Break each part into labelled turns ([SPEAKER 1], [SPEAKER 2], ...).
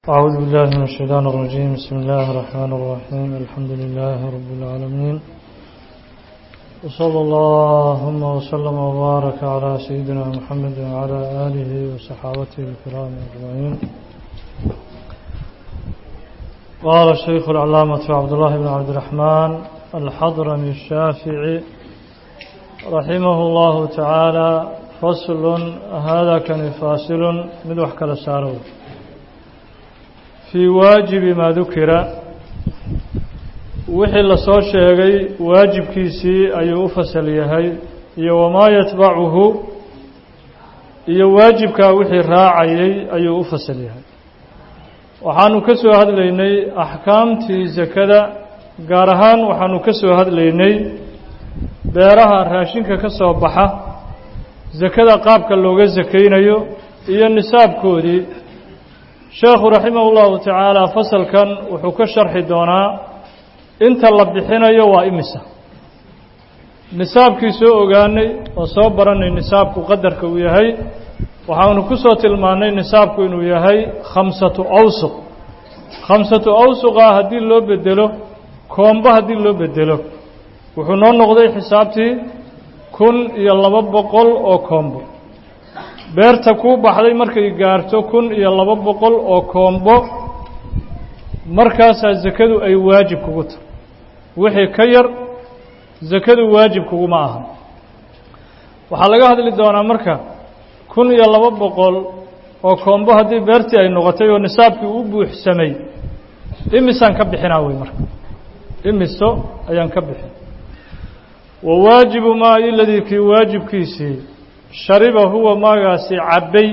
[SPEAKER 1] أعوذ بالله من الشيطان الرجيم بسم الله الرحمن الرحيم الحمد لله رب العالمين وصلى اللهم وسلم وبارك على سيدنا محمد وعلى آله وصحابته الكرام أجمعين قال الشيخ العلامة عبد الله بن عبد الرحمن الحضرمي الشافعي رحمه الله تعالى فصل هذا كان فاصل من وحكى لساره fii waajibi maa dukira wixii lasoo sheegay waajibkiisii ayuu u fasal yahay iyo wamaa yatbacuhu iyo waajibkaa wixii raacayay ayuu u fasal yahay waxaanu ka soo hadlaynay axkaamtii sakada gaar ahaan waxaanu ka soo hadlaynay beeraha raashinka ka soo baxa sakada qaabka looga sakaynayo iyo nisaabkoodii sheekhu raximah ullahu tacaala fasalkan wuxuu ka sharxi doonaa inta la bixinayo waa imisa nisaabkii soo ogaanay oo soo baranay nisaabku qadarka uu yahay waxaanu ku soo tilmaannay nisaabku inuu yahay khamsatu awsuq khamsatu awsuqa haddii loo bedelo koombo haddii loo bedelo wuxuu noo noqday xisaabtii kun iyo laba boqol oo koombo beerta kuu baxday markay gaarto kun iyo laba boqol oo koombo markaasaa sakadu ay waajib kugu tahay wixii ka yar sakadu waajib kuguma aha waxaa laga hadli doonaa marka kun iyo laba boqol oo koombo haddii beertii ay noqotay oo nisaabkii u buuxsamay imisaan ka bixinaa wey marka imiso ayaan ka bixin wa waajibu maa iladii kii waajibkiisii shariba huwa maagaasi cabbay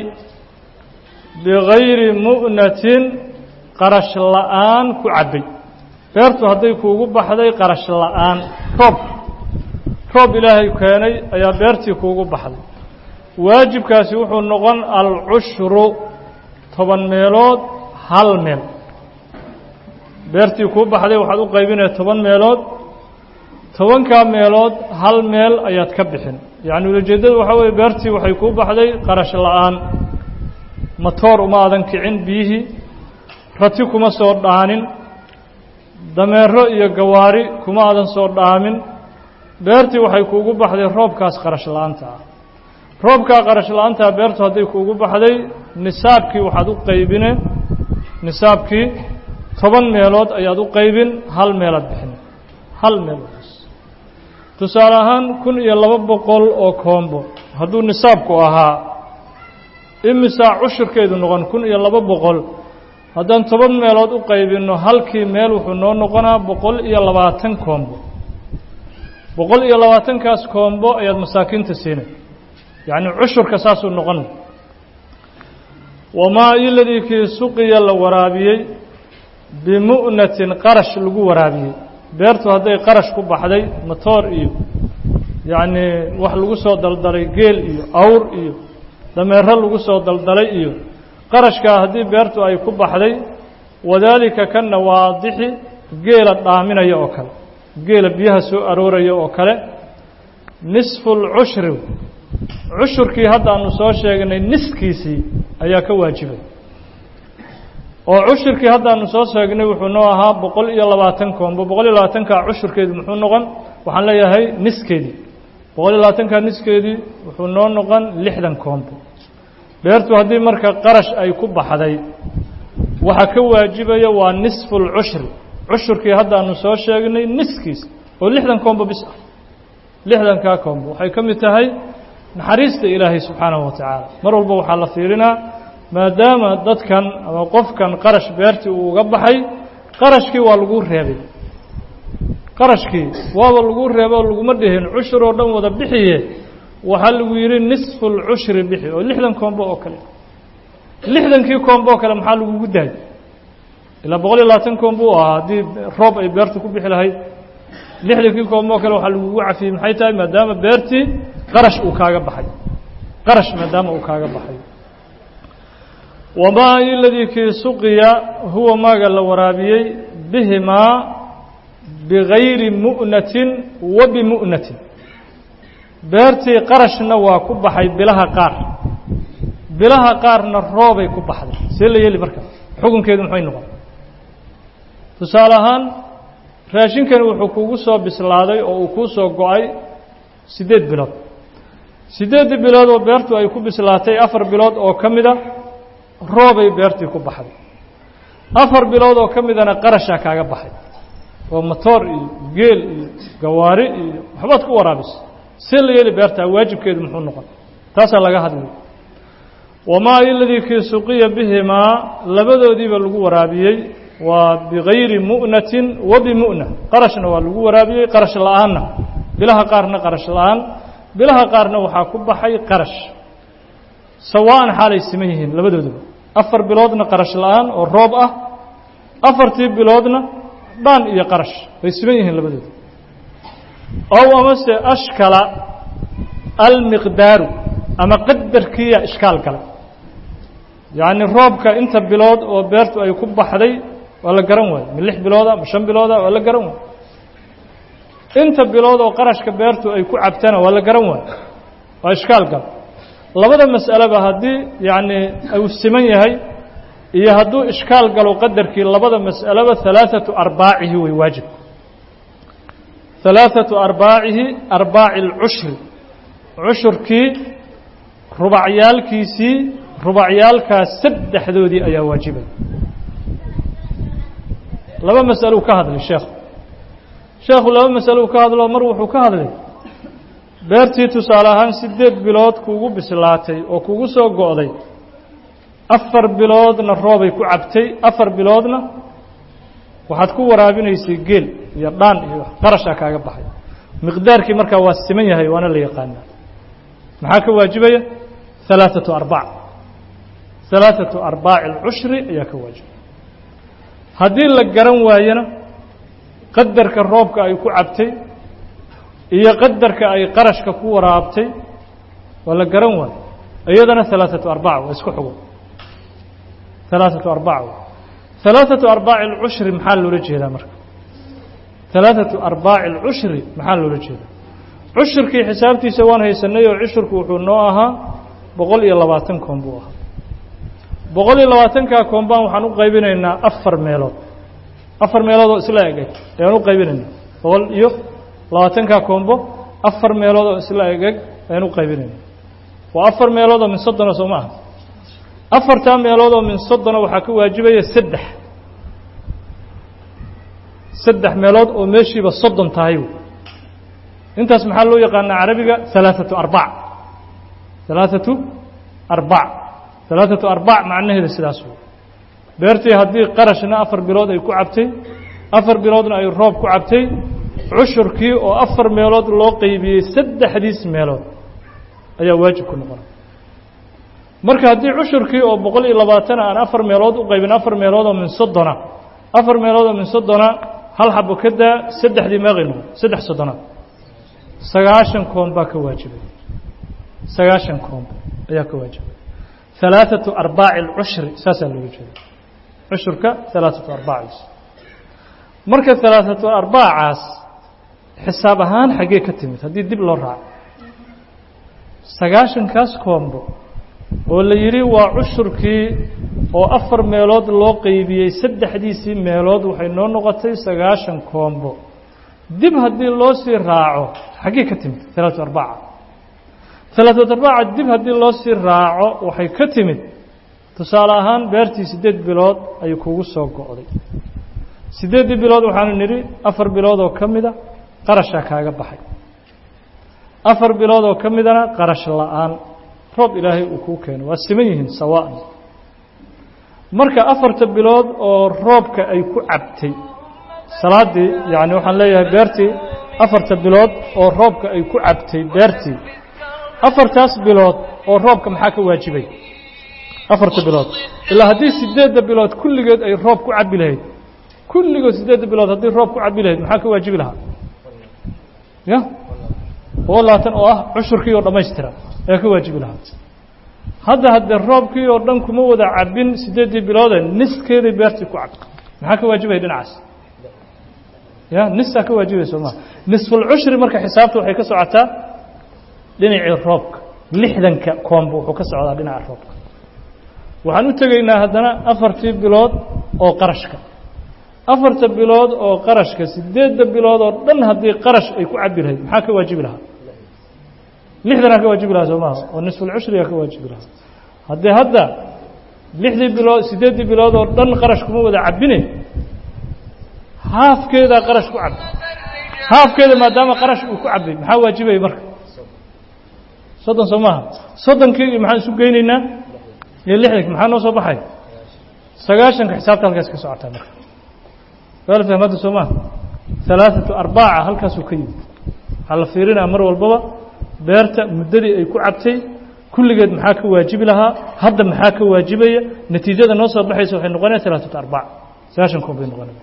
[SPEAKER 1] bigayri mu'natin qarash la'aan ku cabbay beertu hadday kuugu baxday qarash la'aan roob roob ilaahay keenay ayaa beertii kuugu baxday waajibkaasi wuxuu noqon alcushru toban meelood hal meel beertii kuu baxday waxaad u qaybinaya toban meelood tobankaa meelood hal meel ayaad ka bixin yacni ulajeeddadu waxaa weeye beertii waxay kuu baxday qarash la'aan matoor uma aadan kicin biyihii rati kuma soo dhaanin dameero iyo gawaari kuma aadan soo dhaamin beertii waxay kuugu baxday roobkaas qarash la'aanta ah roobkaa qarash la'aantaa beertu hadday kuugu baxday nisaabkii waxaad u qaybine nisaabkii toban meelood ayaad u qaybin hal meelaad bixin hal meel tusaale ahaan kun iyo laba boqol oo koombo hadduu nisaabku ahaa imisaa cushurkeedu noqon kun iyo laba boqol haddaan toban meelood u qaybinno halkii meel wuxuu noo noqonaa boqol iyo labaatan koombo boqol iyo labaatankaas koombo ayaad masaakiinta siinay yacni cushurka saasuu noqon wamaa iladii kii suqiya la waraabiyey bimu'natin qarash lagu waraabiyey beertu hadday qarash ku baxday matoor iyo yacnii wax lagu soo daldalay geel iyo awr iyo dameero lagu soo daldalay iyo qarashkaa haddii beertu ay ku baxday wadaalika kana waadixi geela dhaaminaya oo kale geela biyaha soo arooraya oo kale nisfu lcushri cushurkii haddaanu soo sheegnay niskiisii ayaa ka waajibay oo cushurkii haddaanu soo sheegnay wuxuu noo ahaa boqol iyo labaatan koombo boqol iyo labaatankaa cushurkeedu muxuu noqon waxaan leeyahay niskeedii boqol iyo labaatankaa niskeedii wuxuu noo noqon lixdan koombo beertu haddii marka qarash ay ku baxday waxaa ka waajibaya waa nisfu lcushri cushurkii haddaanu soo sheegnay niskiis oo lixdan koombo bis ah lixdankaa koombo waxay ka mid tahay naxariista ilaahay subxaanahu wa tacaala mar walba waxaa la fiirinaa maadaama dadkan ama qofkan qarash beertii uu uga baxay qarashkii waa lagu reebay qarashkii waaba lagu reebo laguma dhihin cushur oo dhan wada bixiye waxaa lagu yidhi nisfu lcushri bixi oo lixdan koombo oo kale lixdankii koombo oo kale maxaa lagugu daayay ilaa boqol iyo labaatan koombo u ahaa haddii roob ay beertu ku bixi lahayd lixdankii koombo oo kale waxaa lagugu cafiyey maxay tahay maadaama beertii qarash uu kaaga baxay qarash maadaama uu kaaga baxay wamaa iladii kii suqiya huwa maaga la waraabiyey bihimaa bigayri mu'natin wa bimu'natin beertii qarashna waa ku baxay bilaha qaar bilaha qaarna roobay ku baxday see la yeeli marka xukunkeedu maxay noqon tusaale ahaan raashinkani wuxuu kugu soo bislaaday oo uu kuu soo go-ay siddeed bilood siddeeddii bilood oo beertu ay ku bislaatay afar bilood oo ka mida roobay beertii ku baxday afar bilood oo ka midana qarashaa kaaga baxay oo motoor iyo geel iyo gawaari iyo waxbaad ku waraabisa see la yeeli beertaa waajibkeedu muxuu noqon taasaa laga hadlay wamaa iladii kii suqiya bihimaa labadoodiiba lagu waraabiyey waa bigayri mu'natin wa bimu'na qarashna waa lagu waraabiyey qarash la-aanna bilaha qaarna qarash la-aan bilaha qaarna waxaa ku baxay qarash sawaan xaalay siman yihiin labadooduba afar biloodna qarash la-aan oo roob ah afartii biloodna dhaan iyo qarash way siman yihiin labadooda ow amase ashkala almiqdaaru ama qadarkiiya ishkaal galay yacni roobka inta bilood oo beertu ay ku baxday waa la garan waayo ma lix bilooda ma shan bilooda waa la garan waayo inta bilood oo qarashka beertu ay ku cabtana waa la garan waayo waa ishkaal gal labada mas'aleba haddii yacni uu siman yahay iyo hadduu ishkaal galo qadarkii labada mas'aleba halaaثatu arbaacihi way waajib halaaثatu arbaacihi arbaaci اlcushri cushurkii rubacyaalkiisii rubacyaalkaas saddexdoodii ayaa waajibay laba mas'aluu ka hadlay sheekhu sheekhu laba mas'alo uu ka hadlo mar wuxuu ka hadlay beertii tusaale ahaan siddeed bilood kuugu bislaatay oo kugu soo go'day afar biloodna roobay ku cabtay afar biloodna waxaad ku waraabinaysay geel iyo dhaan iyo qarashaa kaaga baxay miqdaarkii markaa waa siman yahay waana la yaqaanaa maxaa ka waajibaya halaaثatu arbac halaaثatu arbaaci alcushri ayaa ka waajibaya haddii la garan waayana qadarka roobka ay ku cabtay iyo qadarka ay qarashka ku waraabtay waa la garan waayo iyadana halaaثatu arbac waa isku xugun halaaثatu arbac halaaثatu arbaaci اlcushri maxaa loola jeedaa marka halaaثatu arbaaci اlcushri maxaa loola jeedaa cushurkii xisaabtiisa waan haysanay oo cushurku wuxuu noo ahaa boqol iyo labaatan koon buu ahaa boqol iyo labaatankaa koombaan waxaan u qaybinaynaa afar meelood afar meelood oo isla egeg ayaan u qaybinaynaa boqol iyo labaatankaa koombo afar meelood oo isla egeg ayaan u qaybinaynaa waa afar meelood oo min soddona soo ma aha afartaa meelood oo min soddona waxaa ka waajibaya saddex saddex meelood oo meeshiiba soddon tahay intaas maxaa loo yaqaanaa carabiga halaaثatu arbac halaaثatu arbac halaaثatu arbac macnaheeda sidaas wey beertii haddii qarashna afar bilood ay ku cabtay afar biloodna ay roob ku cabtay cushurkii oo afar meelood loo qeybiyey saddexdiis meelood ayaa waajib ku noqona marka haddii cushurkii oo boqol iyo labaatan aan afar meelood u qaybin afar meelood oo min soddona afar meelood oo min soddona hal xabo ka daa saddexdii meeqay noqon saddex soddona sagaashan koon baa ka waajibay sagaashan koon ayaa ka waajibay halaaثatu arbaaci اlcushri saasaa looga jeeda cushurka halaaثatu arbaaciis marka halaaثatu arbaacaas xisaab ahaan xaggee ka timid haddii dib loo raaco sagaashankaas koombo oo la yidhi waa cushurkii oo afar meelood loo qeybiyey saddexdiisii meelood waxay noo noqotay sagaashan koombo dib haddii loo sii raaco xaggee ka timid halaaثatu arbaca halaaثatu arbaca dib haddii loo sii raaco waxay ka timid tusaale ahaan beertii siddeed bilood ay kugu soo go'day siddeeddii bilood waxaanu nidhi afar bilood oo ka mida qarashaa kaaga baxay afar bilood oo ka midana qarash la'aan roob ilaahay uu kuu keeno waa siman yihiin sawaan marka afarta bilood oo roobka ay ku cabtay salaaddii yacni waxaan leeyahay beertii afarta bilood oo roobka ay ku cabtay beertii afartaas bilood oo roobka maxaa ka waajibay afarta bilood ilaa haddii siddeedda bilood kulligeed ay roob ku cabbi lahayd kulligood siddeedda bilood haddii roob ku cabbi lahayd maxaa ka waajibi lahaa ya boqol labaatan oo ah cushurkii oo dhammaystiran ayaa ka waajibi lahaa hadda haddee roobkii oo dhan kuma wada cabbin siddeeddii biloode niskeeday beertii ku cabbi maxaa ka waajibaya dhinacaas ya nisaa ka waajibaya soo maa nisfulcushri marka xisaabta waxay ka socotaa dhinacii roobka lixdanka koomba wuxuu ka socdaa dhinaca roobka waxaan u tegaynaa haddana afartii bilood oo qarashka afarta bilood oo qarashka sideedda bilood oo dhan haddii qarash ay ku cabi lahayd maxaa ka waajibi lahaa lixdanaa ka waajibi lahaa soo maaha oo nisfulcushrigaa ka waajibi lahaa haddii hadda lixdii bilood sideeddii bilood oo dhan qarash kuma wada cabine haafkeedaa qarash ku cabi haafkeeda maadaama qarash uu ku cabay maxaa waajibaya marka soddon soo maaha soddonkii iyo maxaan isu geynaynaa iyo lixdanki maxaa noo soo baxay sagaashanka xisaabta halkaas ka socotaa marka waala fahmadda soo maaha halaaثatu arbaaca halkaasuu ka yimid waxaa la fiirinaa mar walbaba beerta muddadii ay ku cabtay kulligeed maxaa ka waajibi lahaa hadda maxaa ka waajibaya natiijada noo soo baxaysa waxay noqonaya halaaثatu arbaac sagaashan kun bay noqonaya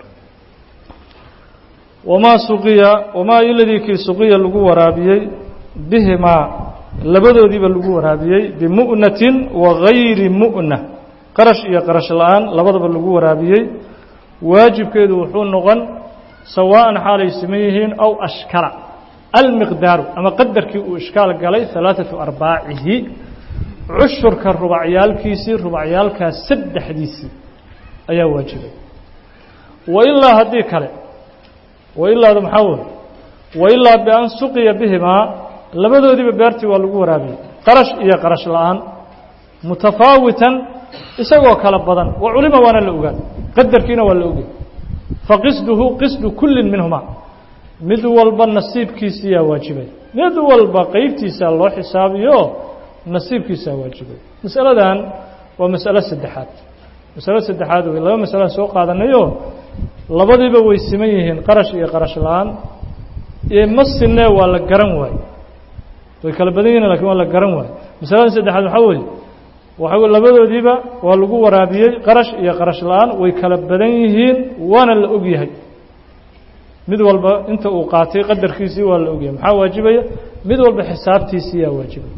[SPEAKER 1] wamaa suqiya wamaa iladii kii suqiya lagu waraabiyey bihimaa labadoodiiba lagu waraabiyey bimu'natin wa gayri mu'na qarash iyo qarash la-aan labadaba lagu waraabiyey waajibkeedu wuxuu noqon sawaa'an xaalay siman yihiin aw ashkala almiqdaaru ama qadarkii uu ishkaal galay halaaثatu arbaacihi cushurka rubacyaalkiisii rubacyaalkaas saddexdiisii ayaa waajibay wailaa haddii kale wailaada maxaa wey wailaa bian suqiya bihimaa labadoodiiba beertii waa lagu waraabiyey qarash iyo qarash la-aan mutafaawitan isagoo kala badan wa culima waana la ogaan qadarkiina waa la ogay faqisduhu qisdu kullin minhumaa mid walba nasiibkiisiyaa waajibay mid walba qeybtiisaa loo xisaabiyo nasiibkiisaa waajibay masaladan waa masalo saddexaad masalo saddexaad wey laba masalaan soo qaadanayo labadiiba way siman yihiin qarash iyo qarash la-aan iyo ma sinee waa la garan waaye way kala badan yihin lakin waa la garan waaye masalada saddexaad waxaa weeye waxa labadoodiiba waa lagu waraabiyey qarash iyo qarash la-aan way kala badan yihiin waana la og yahay mid walba inta uu qaatay qadarkiisii waa la ogyahay maxaa waajibaya mid walba xisaabtiisiiyaa waajibaya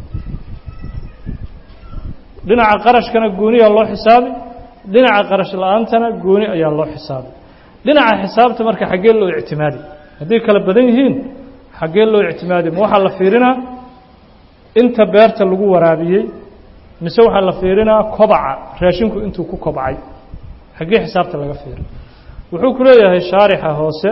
[SPEAKER 1] dhinaca qarashkana gooniyaa loo xisaabi dhinaca qarash la-aantana gooni ayaa loo xisaabi dhinaca xisaabta marka xaggee loo ictimaadi hadday kala badan yihiin xaggee loo ictimaadi ma waxaa la fiirinaa inta beerta lagu waraabiyey mise waxaa la fiirinaa kobaca raashinku intuu ku kobcay xaggee xisaabta laga fiiri wuxuu ku leeyahay shaarixa hoose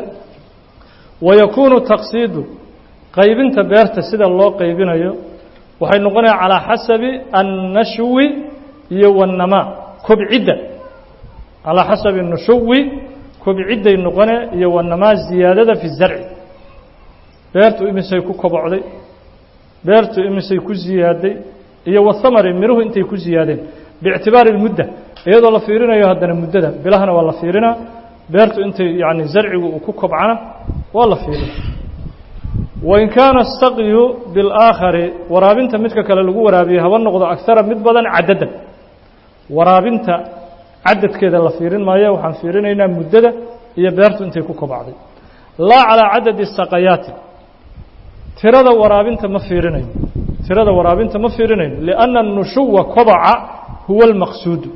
[SPEAKER 1] wayakuunu taqsiidu qaybinta beerta sida loo qaybinayo waxay noqonaya calaa xasabi annashwi iyo wاnnamaa kobcidda calaa xasabi nushuwi kobcidday noqone iyo wanamaa ziyaadada fi zarci beertu imisay ku kobocday beertu imisay ku ziyaaday iyo wahamari miruhu intay ku ziyaadeen biictibaari اlmudda iyadoo la fiirinayo haddana muddada bilahana waa la fiirinaa beertu intay yani zarcigu uu ku kobcana waa la fiirina wain kaana الsaqyu biاlaakhari waraabinta midka kale lagu waraabiye haba noqdo agara mid badan cadadan waraabinta cadadkeeda la fiirin maayo waxaan fiirinaynaa muddada iyo beertu intay ku kobacday laa calىa cadadi saqayaati tirada waraabinta ma fiirinayo tirada waraabinta ma fiirinayno liأnna الnushuwa kobaca huwa اlmaqsuudu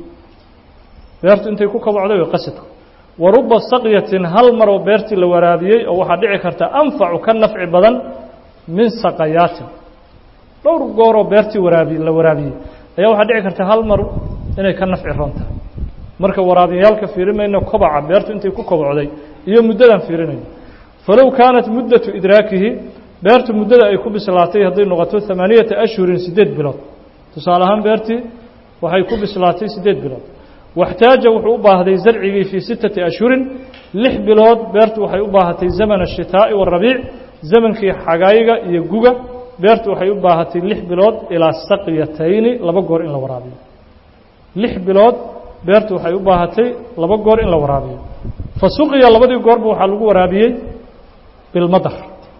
[SPEAKER 1] beertu intay ku kobocday way qasadku waruba saqyatin hal maroo beertii la waraabiyey oo waxaa dhici karta anfacu ka nafci badan min saqayaatin dhowr gooroo beertii waraabi la waraabiyey ayaa waxaa dhici karta hal mar inay ka nafci roon tahay marka waraabiyaalka fiirin mayno kobaca beertu intay ku kobocday iyo muddadaan fiirinayno falow kaanat muddatu idraakihi beertu muddada ay ku bislaatay hadday noqoto ثamaaniyata ashhurin siddeed bilood tusaale ahaan beertii waxay ku bislaatay siddeed bilood واxtaaja wuxuu u baahday zarcigii fii sittati ashhurin lix bilood beertu waxay u baahatay zaman الshitaaءi والrabiic zamankii xagayga iyo guga beertu waxay u baahatay lix bilood ilaa saqyatayni laba goor in la waraabiyo lix bilood beertu waxay u baahatay laba goor in la waraabiyo fasuqiya labadii goorba waxaa lagu waraabiyey bilmadar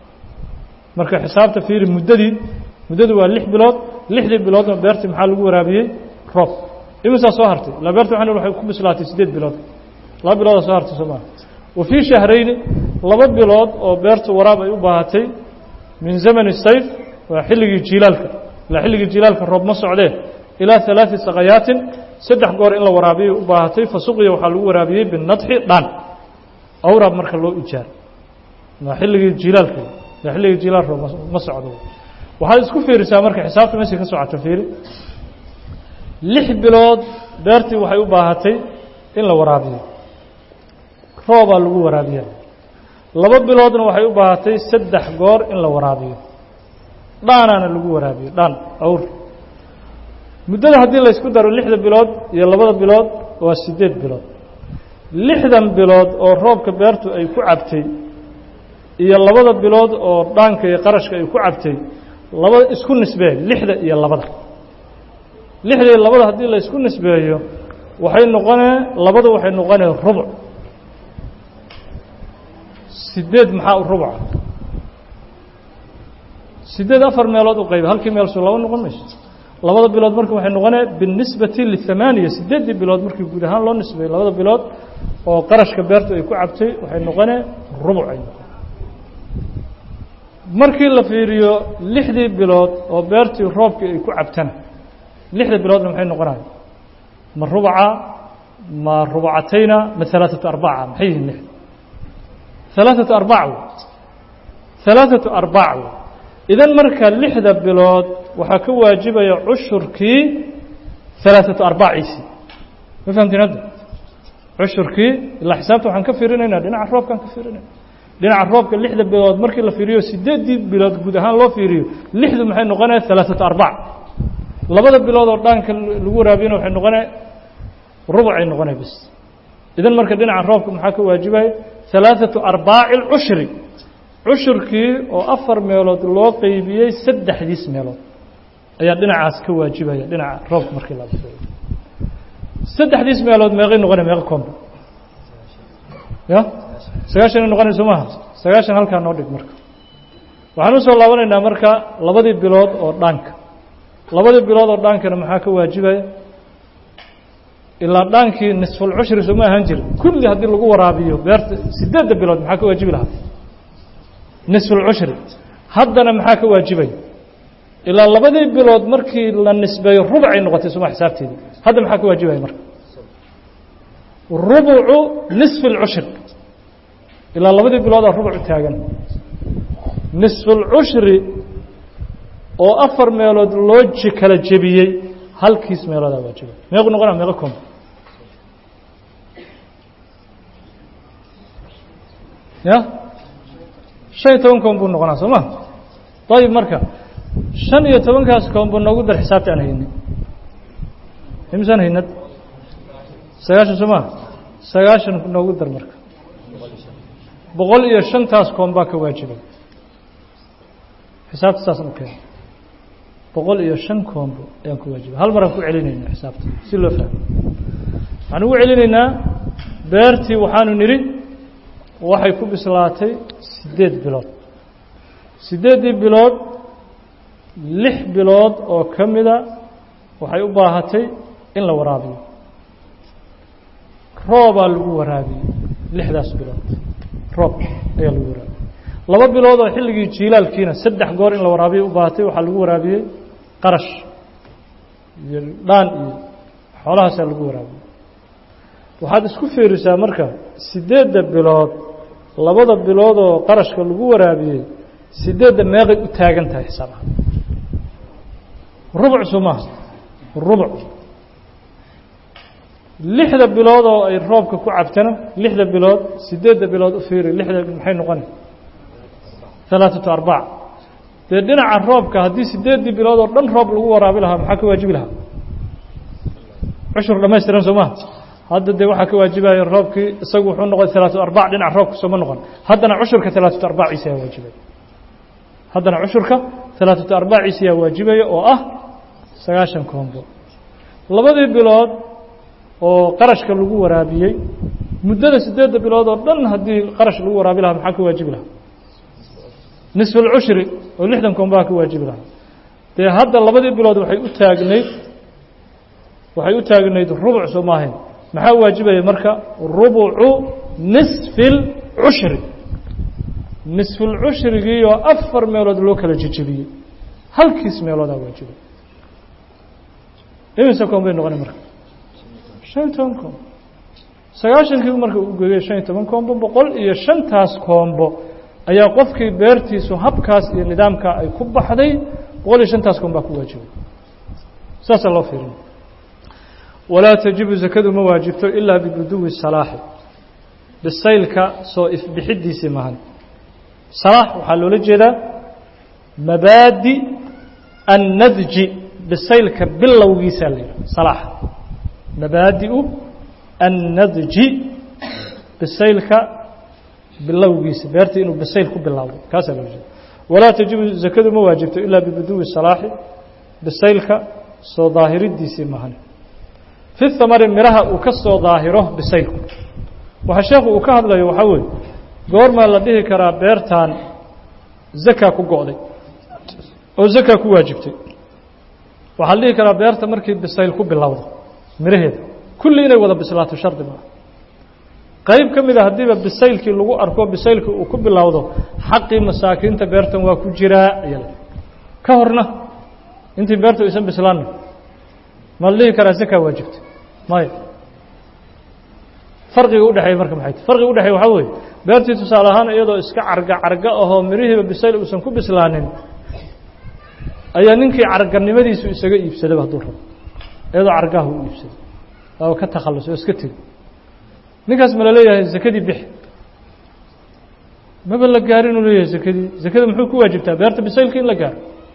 [SPEAKER 1] marka xisaabta fiiri muddadii muddadu waa lix bilood lixdii biloodna beertii maxaa lagu waraabiyey roob imisaa soo hartay la beerta waxan waxay ku bislaatay siddeed bilood laba biloodaa soo hartay soo maa wa fii shahrayni laba bilood oo beertu waraab ay u baahatay min zamani sayf waa xilligii jiilaalka ilaa xilligii jiilaalka roob ma socdee ilaa ثalaaثi saqayaatin saddex goor in la waraabiyay u baahatay fasuqiya waxaa lagu waraabiyey binadxi dhaan awraab marka loo ijaar waa xilligii jiilaalka waa xilligii jiilaal roob ma socdo waxaad isku fiirisaa marka xisaabta meeshay ka socoto fiiri lix bilood beertii waxay u baahatay in la waraabiyo roobaa lagu waraabiya laba biloodna waxay u baahatay saddex goor in la waraabiyo dhaanaana lagu waraabiyo dhaan awr muddada haddii laysku daro lixda bilood iyo labada bilood waa siddeed bilood lixdan bilood oo roobka beertu ay ku cabtay iyo labada bilood oo dhaanka iyo qarashka ay ku cabtay labada isku nisbee lixda iyo labada lixda iyo labada haddii la isku nisbeeyo waxay noqonee labada waxay noqonee rubuc sideed maxaa u rubuca sideed afar meelood u qayba halkii meel soo laba noqon mayso labada bilood marka waxay noqonee binisbati lihamaaniya sideeddii bilood markii guud ahaan loo nisbeeyo labada bilood oo qarashka beertu ay ku cabtay waxay noqonee rubuc ay noqon markii la fiiriyo lixdii bilood oo beertii roobkii ay ku cabtana lixda biloodna maxay noqonaya ma rubaca ma rubcatayna ma alaaثatu arbaca maxay yihiin lixda alaaثatu arbac w alaaثatu arbac w idan marka lixda bilood waxaa ka waajibaya cushurkii alaaثatu arbaciisii ma fahamtiin hadda cushurkii ilaa xisaabta waxaan ka fiirinaynaa dhinaca roobkaan ka fiirinayna dhinaca roobka lixda bilood markii la fiiriyo sideeddii bilood guud ahaan loo fiiriyo lixdu maxay noqonaya alaaثatu arbac labada bilood oo dhaanka lagu waraabiyana waxay noqonaya rubucay noqonaya bas idan marka dhinaca roobka maxaa ka waajibaya alaaثatu arbaaci اlcushri cushurkii oo afar meelood loo qeybiyey saddexdiis meelood ayaa dhinacaas ka waajibaya dhinaca roobka markii la fiiriyo saddexdiis meelood meeqay noqonaya meeqa combo ya sagaashan ay noqonayso maaha sagaashan halkaa noo dhig marka waxaan usoo laabanaynaa marka labadii bilood oo dhaanka labadii bilood oo dhaankana maxaa ka waajibaya ilaa dhaankii nisfulcushri sooma ahaan jiri kulli haddii lagu waraabiyo beerta sideedda bilood maxaa ka waajibi lahaa nisfulcushri haddana maxaa ka waajibaya ilaa labadii bilood markii la nisbeeyo rubcay noqotay sooma xisaabteedii hadda maxaa ka waajibaya marka rubucu nisfi اlcushri ilaa labadii biloodaa rubuc taagan nisfulcushri oo afar meelood loo ji kala jebiyey halkiis meeloodaa waajiba meequ noqonaa meeqo combo ya shan iyo toban combo noqonaa soo ma ayib marka shan iyo tobankaas combo noogu dar xisaabta aan haynin imsaan haynad sagaashan soo ma sagaashan noogu dar marka boqol iyo shantaas koombaa ka waajibay xisaabta saasaan u keena boqol iyo shan koombo ayaan ku waajibay hal maraan ku celinayna xisaabta si loo fahmo waxaan ugu celinaynaa beertii waxaanu nidhi waxay ku bislaatay siddeed bilood siddeeddii bilood lix bilood oo ka mida waxay u baahatay in la waraabiyo roobaa lagu waraabiyey lixdaas bilood roob ayaa lagu waraabiyey laba bilood oo xilligii jiilaalkiina saddex goor in la waraabiyo u baahatay waxaa lagu waraabiyey qarash iyo dhaan iyo xoolahaasaa lagu waraabiyey waxaad isku fiirisaa marka siddeedda bilood labada bilood oo qarashka lagu waraabiyey siddeedda meeqay u taagan tahay xisaabaha rubuc soo maaha rubuc lixda bilood oo ay roobka ku cabtana lixda bilood siddeedda bilood u fiiri lixda maxay noqona alaaثatu arbac dee dhinaca roobka haddii siddeeddii bilood oo dhan roob lagu waraabi lahaa maxaa ka waajibi lahaa cushur dhamaystiran soo maha hadda dee waxaa ka waajibaya roobkii isagu wuxuu noqon alaaثatu arbac dhinaca roobka sooma noqon haddana cushurka alaaثatu arbaciisa yaa waajibaya haddana cushurka alaaثatu arbaciisa yaa waajibaya oo ah sagaashan koombo labadii bilood oo qarashka lagu waraabiyey muddada siddeedda bilood oo dhan haddii qarash lagu waraabi lahaa maxaa ka waajibi lahaa nisfu اlcushri oo lixdan koombaha ka waajibi lahaa dee hadda labadii bilood waxay u taagnayd waxay u taagnayd rubuc soo maahayn maxaa waajibaya marka rubucu nisfi اlcushri nisfu lcushrigii oo afar meelood loo kala jejebiyey halkiis meeloodaa waajibay imise koom bay noqonay marka shan iyo toban koombo sagaashankii marka u geeyey shan iyo toban koombo boqol iyo shantaas koombo ayaa qofkii beertiisu habkaas iyo nidaamkaa ay ku baxday boqol iyo shantaas koom baa ku waajibay saasaa loo fiirin walaa tajibu zakadu ma waajibto ilaa bibuduwi salaaxi bisaylka soo ifbixidiisii mahan salaax waxaa loola jeedaa mabaadi annadji bisaylka bilowgiisaa la yidhaha salaaxa mabaadi'u annadji bisaylka bilowgiisa beerta inuu bisayl ku bilowdo kaasaa loola jeeda walaa tajibu zakadu ma waajibto ilaa bibuduwi salaaxi bisaylka soo daahiridiisii mahan fi thamari midhaha uu ka soo daahiro bisaylku waxa sheekhu uu ka hadlayo waxaa weeye goormaa la dhihi karaa beertan zakaa ku go'day oo zakaa ku waajibtay waxaa la dhihi karaa beerta markii bisayl ku bilowdo midhaheeda kulli inay wada bislaato shardi maaha qayb ka mida haddiiba bisaylkii lagu arko bisaylkii uu ku bilowdo xaqii masaakiinta beertan waa ku jiraa ayaa ka horna intii beertu aysan bislaanna ma la dhihi karaa zakaa waajibtay maya farqiga udhexeeya marka maxay tahy farqiga udhexeeya waxaa weeye beertii tusaale ahaan iyadoo iska carga carga ahoo mirihiiba bisayl uusan ku bislaanin ayaa ninkii carganimadiisu isaga iibsadaba hadduu rabo iyadoo cargaha u iibsaday waaba ka takhalus oo iska tegi ninkaas ma la leeyahay zakadii bixi maba la gaarin uu leeyahay zakadii zakada muxuu ku waajibtaa beerta bisaylka in la gaaro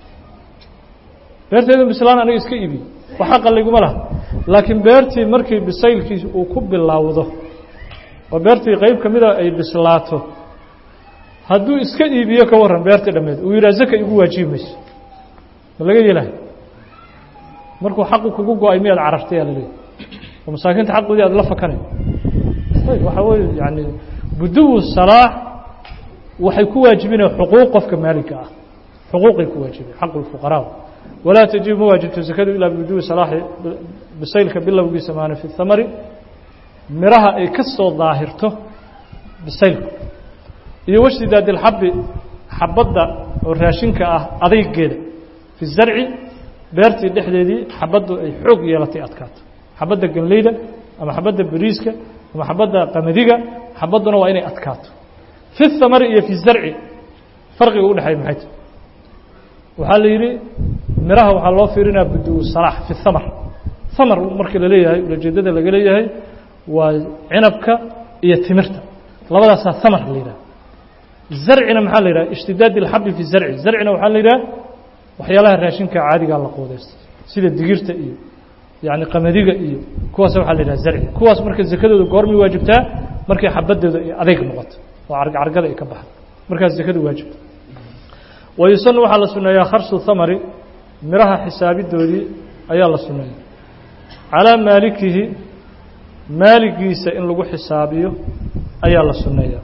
[SPEAKER 1] beerteeda bislaan aniga iska iibiy wax xaqa layguma laha laakiin beertii markii bisaylkii uu ku bilowdo oo beertii qayb ka mida ay bislaato hadduu iska iibiyo ka warran beertii dhammeed uu yidhaha zaka igu waajibi mayso ma laga yeelahay markuu xaqu kugu go-ay miyaad carartay aa la leeyahy oo masaakiinta xaqoodii aad la fakanay ayb waxaa weeye yani buduwu salaax waxay ku waajibinaya xuquuq qofka maaligka ah xuquuqay ku waajibin xaqu lfuqaraa walaa tajibu ma waajibto zakadu ilaa bibuduwi salaaxi bisaylka bilowgiisa maana fi thamari miraha ay ka soo daahirto bisaylku iyo washtidaad ilxabi xabadda oo raashinka ah adaygeeda fi zarci beertii dhexdeedii xabaddu ay xoog yeelatay adkaato xabadda ganleyda ama xabadda beriiska ama xabadda qamadiga xabadduna waa inay adkaato fi thamari iyo fi zarci farqiga udhexeeya maxay tahy waxaa la yidhi miraha waxaa loo fiirinaya budu salaax fi thamar thamar markii la leeyahay ulajeedada laga leeyahay waa cinabka iyo timirta labadaasaa thamar la yidhaha zarcina maxaa la yidhaha ishtidaad ilxabi fi zarci zarcina waxaa la yidhaha waxyaalaha raashinka caadigaa la qoodeysta sida digirta iyo yani qamadiga iyo kuwaas waxaa la yidhaha zarci kuwaas marka zakadooda goormay waajibtaa markay xabadooda ay adeyg noqoto oo cargcargada ay ka baxdo markaas zakadu waajibta wayusanu waxaa la suneeyaa kharsu thamari miraha xisaabidoodii ayaa la suneeya calaa maalikihi maaligiisa in lagu xisaabiyo ayaa la suneeyaa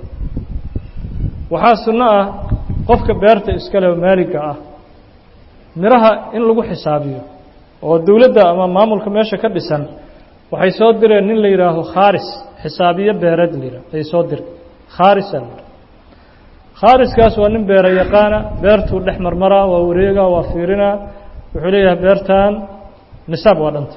[SPEAKER 1] waxaa sunno ah qofka beerta iskale maaliga ah miraha in lagu xisaabiyo oo dowladda ama maamulka meesha ka dhisan waxay soo direen nin la yidhaaho khaaris xisaabiyo beereed la yidhaho ay soo direen khaarisa la yidhaho khaariskaas waa nin beera yaqaana beertuu dhex marmaraa waa wareegaa waa fiirinaa wuxuu leeyahay beertan nisaab waa dhanta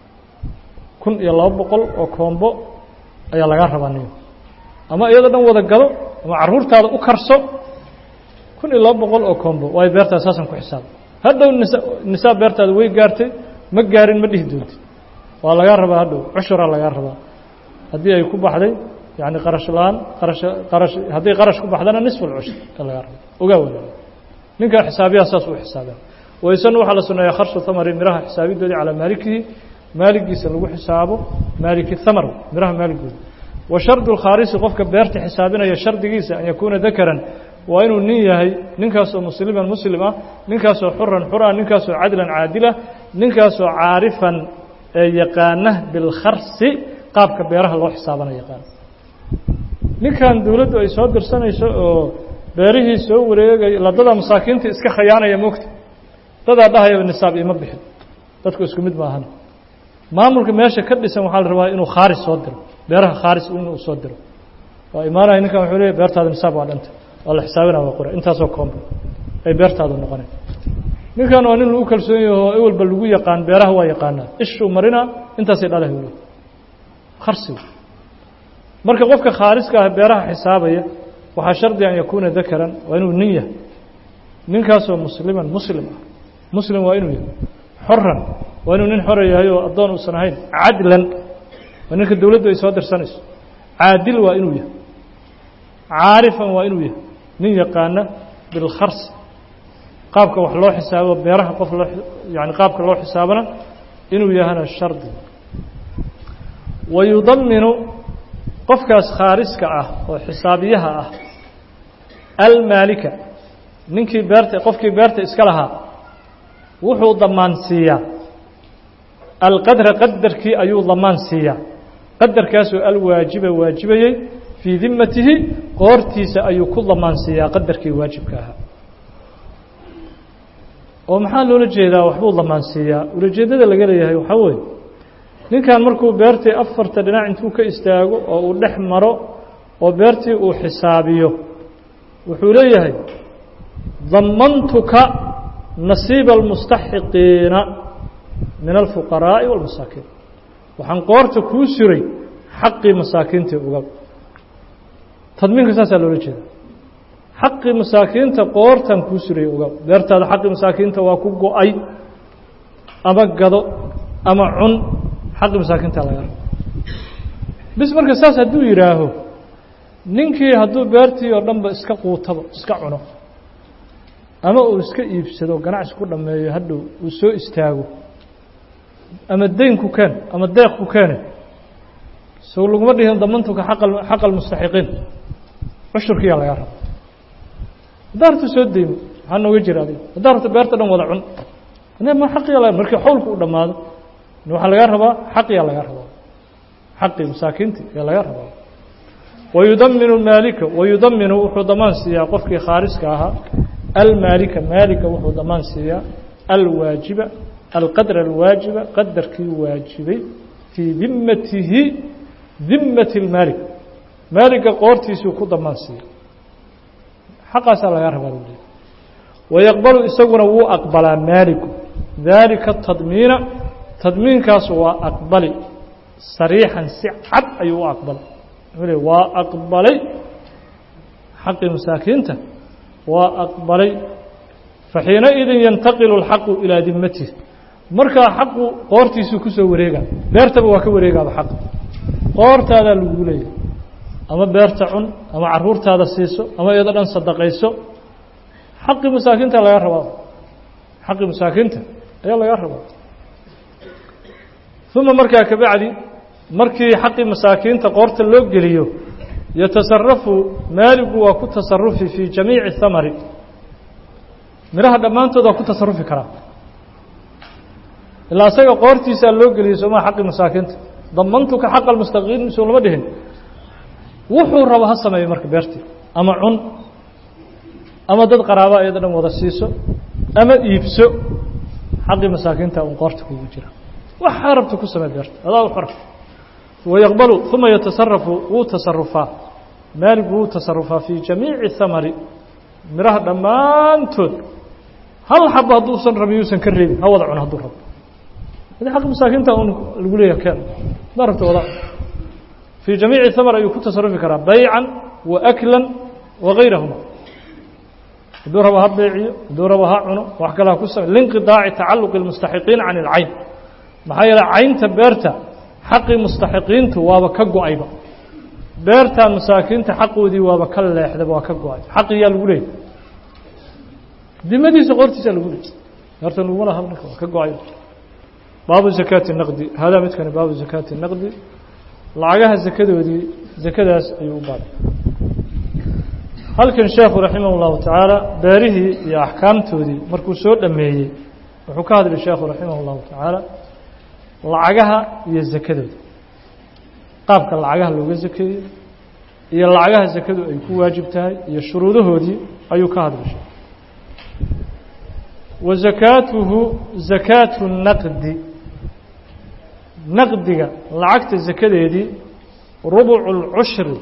[SPEAKER 1] kun iyo laba boqol oo koombo ayaa lagaa rabaa niyo ama iyadoo dhan wada gado ama carruurtaada u karso kun iyo laba boqol oo koombo waayo beertaas saasan ku xisaab hadhow nisa nisaab beertaada way gaartay ma gaarin ma dhihi doontid waa lagaa rabaa hadhow cushuraa lagaa rabaa haddii ay ku baxday yani qarash la-aan qarash qarash hadday qarash ku baxdana nisf alcushur ka lagaa rabo ogaa wada ninkaa xisaabiyaha saas uu xisaabaa waysana waxaa la suneeyaa kharshu thamari miraha xisaabidoodii calaa maalikihi maaligiisa lagu xisaabo maaliki thamar miraha maaligooda wa shardu lkhaarisi qofka beerta xisaabinaya shardigiisa an yakuuna dakaran waa inuu nin yahay ninkaasoo musliman muslim ah ninkaasoo xuran xur ah ninkaasoo cadlan caadila ninkaasoo caarifan ee yaqaana bilkharsi qaabka beeraha loo xisaabana yaqaana ninkan dowladdu ay soo dirsanayso oo beerihii soo wareegay ladada masaakiinta iska khayaanaya moogta dadaa dhahayaba nisaab ima bixin dadku isku mid maahan maamulka meesha ka dhisan waxaa la rabaa inuu khaaris soo diro beeraha khaaris inuu soo diro waa imaanaya ninkan wuxuu leeyahy beertaada nisaab waa dhanta waa la xisaabinaa waa qora intaasoo koomba ay beertaadu noqonay ninkan waa nin lagu kalsoon yaho ewelba lagu yaqaan beeraha waa yaqaanaa ishuu marinaa intaasay dhalahay weli kharsiga marka qofka khaariska ah beeraha xisaabaya waxaa shardi an yakuuna dakaran waa inuu nin yahay ninkaasoo musliman muslim ah muslim waa inuu yahay xoran waa inuu nin xora yahay oo addoon uusan ahayn cadlan waa ninka dowladdu ay soo dirsanayso caadil waa inuu yahay caarifan waa inuu yahay nin yaqaana bilkhars qaabka wax loo xisaabo beeraha qof loo yani qaabka loo xisaabana inuu yahana shardi wayudaminu qofkaas khaariska ah oo xisaabiyaha ah almaalika ninkii beerta qofkii beerta iska lahaa wuxuu damaan siiyaa alqadra qadarkii ayuu damaan siiyaa qadarkaasoo alwaajiba waajibayey fii dimatihi qoortiisa ayuu ku damaan siiyaa qadarkii waajibka ahaa oo maxaa loola jeedaa waxbuu damaan siiyaa ulajeeddada laga leeyahay waxaa weeye ninkan markuu beertii afarta dhinac intuu ka istaago oo uu dhex maro oo beertii uu xisaabiyo wuxuu leeyahay damantuka nasiiba almustaxiqiina min alfuqaraa'i wاlmasaakiin waxaan qoorta kuu suray xaqii masaakiintii uga tadmiinka saasaa loola jeeda xaqii masaakiinta qoortan kuu suray uga beertaada xaqii masaakiinta waa ku go-ay ama gado ama cun xaqii masaakiinta laga rabo bis marka saas hadduu yidhaaho ninkii hadduu beertii oo dhanba iska quutaba iska cuno ama uu iska iibsado ganacsi ku dhammeeyo hadhow uu soo istaago ama deyn ku keen ama deeq ku keene sow laguma dhihin damantuka xaqa almustaxiqiin cushurkiyaa lagaa raba haddaa rabto soo deymo maxaa nooga jira adiga haddaa rabto beerta dhan wada cun ma xaqiya la markii xawlku u dhammaado waxaa lagaa rabaa xaqiyaa lagaa rabaa xaqii masaakiinti ayaa lagaa rabaa wayudaminu maalika wayudaminu wuxuu damaan siiyaa qofkii khaariska ahaa almaalika maalika wuxuu damaan siiyaa alwaajiba alqadra alwaajiba qadarkii waajibay fii dimatihi dimati اlmaalik maaliga qoortiisuu ku damaan siiya xaqaasaa lagaa rabaa lu leey wayaqbalu isaguna wuu aqbalaa maaliku daalika tadmiina tadmiinkaas waa aqbali sariixan si cad ayuu u aqbalay wuxuu le waa aqbalay xaqii masaakiinta waa aqbalay faxiinaidin yantaqilu اlxaqu ilaa dimatihi markaa xaqu qoortiisuu ku soo wareega beertaba waa ka wareegaaba xaqa qoortaadaa lagu leeyahay ama beerta cun ama caruurtaada siiso ama iyadoo dhan sadaqayso xaqii masaakiinta laga rabaa xaqii masaakiinta ayaa laga rabaa uma markaa kabacdi markii xaqii masaakiinta qoorta loo geliyo yatasarafu maaligu waa ku tasarufi fii jamiici hamari midhaha dhammaantood waa ku tasarufi karaa ilaa isaga qoortiisaa loo geliyey soomaa xaqii masaakiinta damantuka xaqa almustaqiin soo lama dhihin wuxuu rabo ha sameeyo marka beertii ama cun ama dad qaraaba iyada dhan wada siiso ama iibso xaqii masaakiinta un qoorta kugu jira waxaa rabta ku samee beerta adaa u xora wayaqbalu uma yatasarafu wuu tasarufaa maaligu wuu tasarufaa fii jamiici hamari midhaha dhammaantood hal xaba hadduusan rabin yuusan ka reebin ha wada cuno hadduu rabo adi xaqi masaakiinta un lagu leeyahay keen hadaa rabta wada fii jamiici hamar ayuu ku tasarufi karaa baycan wa aklan wa gayrahuma hadduu rabo ha beeciyo hadduu rabo ha cuno wax kale ha ku samey liinqidaaci tacaluqi اlmustaxiqiin can اlcayn maxaa yeele caynta beerta xaqii mustaxiqiintu waaba ka go-ayba beertan masaakiinta xaqoodii waaba ka leexdaba waa ka go-ay xaqiyaa lagu leeyay dimadiisa qortiisa lagu leeyay beerta laguma laha marka waa ka go-ay baabu zakaati naqdi hadaa midkani baabu zakaati naqdi lacagaha zakadoodii zakadaas ayuu u baabay halkan sheekhu raximah اllahu tacaala beerihii iyo axkaamtoodii markuu soo dhameeyey wuxuu ka hadlay sheekhu raximah اllahu tacaala lacagaha iyo zakadooda qaabka lacagaha looga zakeeyo iyo lacagaha zakadu ay ku waajib tahay iyo shuruudahoodii ayuu ka hadlay sheekh wa zakaatuhu zakaatu naqdi naqdiga lacagta zakadeedii rubucu lcushri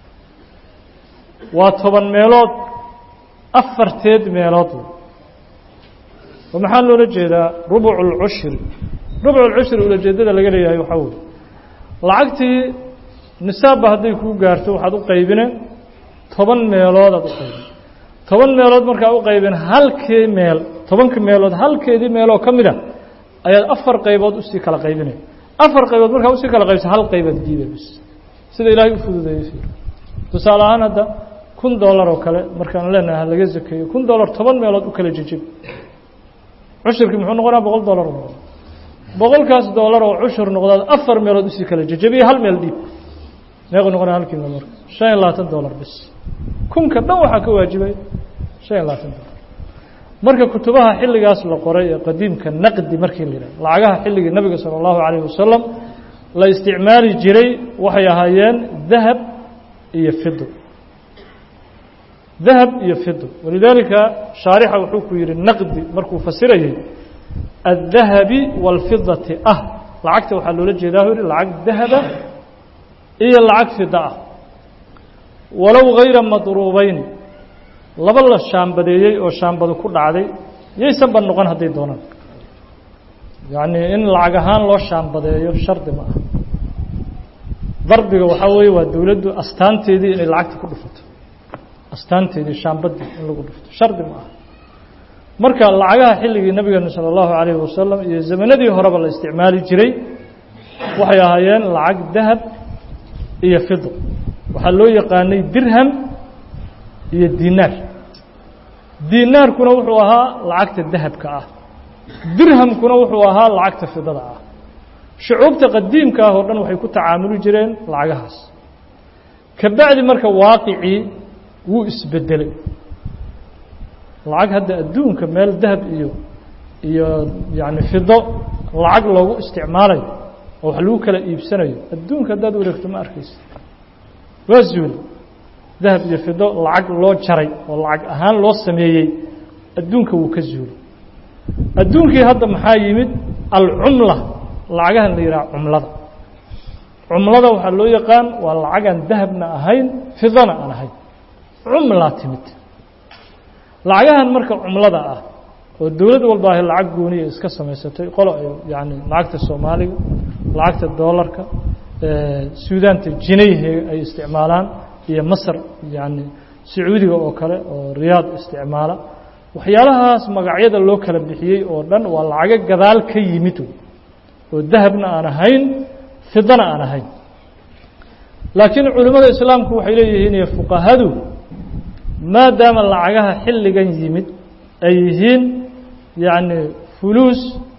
[SPEAKER 1] waa toban meelood afarteed meelood oo maxaa loola jeedaa rubucu lcushri rubucu lcushri ulajeedada laga leeyahay waxaa weye lacagtii nisaabba hadday kuu gaarto waxaad u qaybine toban meeloodaad u qaybin toban meelood markaa u qaybin halkii meel tobanka meelood halkeedii meeloo ka mid a ayaad afar qaybood usii kala qaybinaya afar qaybood markaa usii kala qaybsa hal qaybaad diiday bis sida ilaahay u fududeeyey tusaale ahaan hadda kun dollar oo kale markaan leenahay ha laga zakeeyo kun dollar toban meelood u kala jejib cushurkii muxuu noqonaa boqol dollar noqon boqolkaas dollar oo cushur noqdaad afar meelood usii kala jejebiyo hal meel dhiib meequ noqonaa halkiiba marka shan iyo labaatan dollar bis kunka dhan waxaa ka waajibay shan iyo labaatan dollar marka kutubaha xilligaas la qoray ee qadiimka naqdi markii la yidhaha lacagaha xilligii nabiga sala allahu calayh wasalam la isticmaali jiray waxay ahaayeen dahab iyo fido dahab iyo fido walidaalika shaarixa wuxuu ku yihi naqdi markuu fasirayay addahabi waalfidati ah lacagta waxaa loola jeedaa u yihi lacag dahaba iyo lacag fida ah walow hayra madruubeyn laba la shaambadeeyey oo shaambadu ku dhacday yaysanba noqon hadday doonaan yacnii in lacag ahaan loo shaambadeeyo shardi ma aha darbiga waxaa weeye waa dowladdu astaanteedii inay lacagta ku dhufato astaanteedii shaambadii in lagu dhufto shardi ma aha marka lacagaha xilligii nabigeena sala allahu calayhi wasalam iyo zamanadii horeba la isticmaali jiray waxay ahaayeen lacag dahab iyo fido waxaa loo yaqaanay dirham iyo dinaar dinaarkuna wuxuu ahaa lacagta dahabka ah dirhamkuna wuxuu ahaa lacagta fidada ah shucuubta qadiimka ah oo dhan waxay ku tacaamuli jireen lacagahaas ka bacdi marka waaqicii wuu isbedelay lacag hadda adduunka meel dahab iyo iyo yacni fido lacag loogu isticmaalayo oo wax lagu kala iibsanayo adduunka haddaad wareegto ma arkaysa waa zuuli dahab iyo fido lacag loo jaray oo lacag ahaan loo sameeyey adduunka wuu ka zuulay adduunkii hadda maxaa yimid alcumla lacagahan la yidhaha cumlada cumlada waxaa loo yaqaan waa lacagaan dahabna ahayn fidana aan ahayn cumlaa timid lacagahan marka cumlada ah oo dowlad walba ahy lacag gooniya iska samaysatay qolo ay yani lacagta soomaaliga lacagta doolarka suudaanta jinayhe ay isticmaalaan iyo masar yani sacuudiga oo kale oo riyaad isticmaala waxyaalahaas magacyada loo kala bixiyey oo dhan waa lacago gadaal ka yimid oo dahabna aan ahayn fidana aan ahayn laakiin culimmada islaamku waxay leeyihiin iyo fuqahadu maadaama lacagaha xilligan yimid ay yihiin yacni fuluus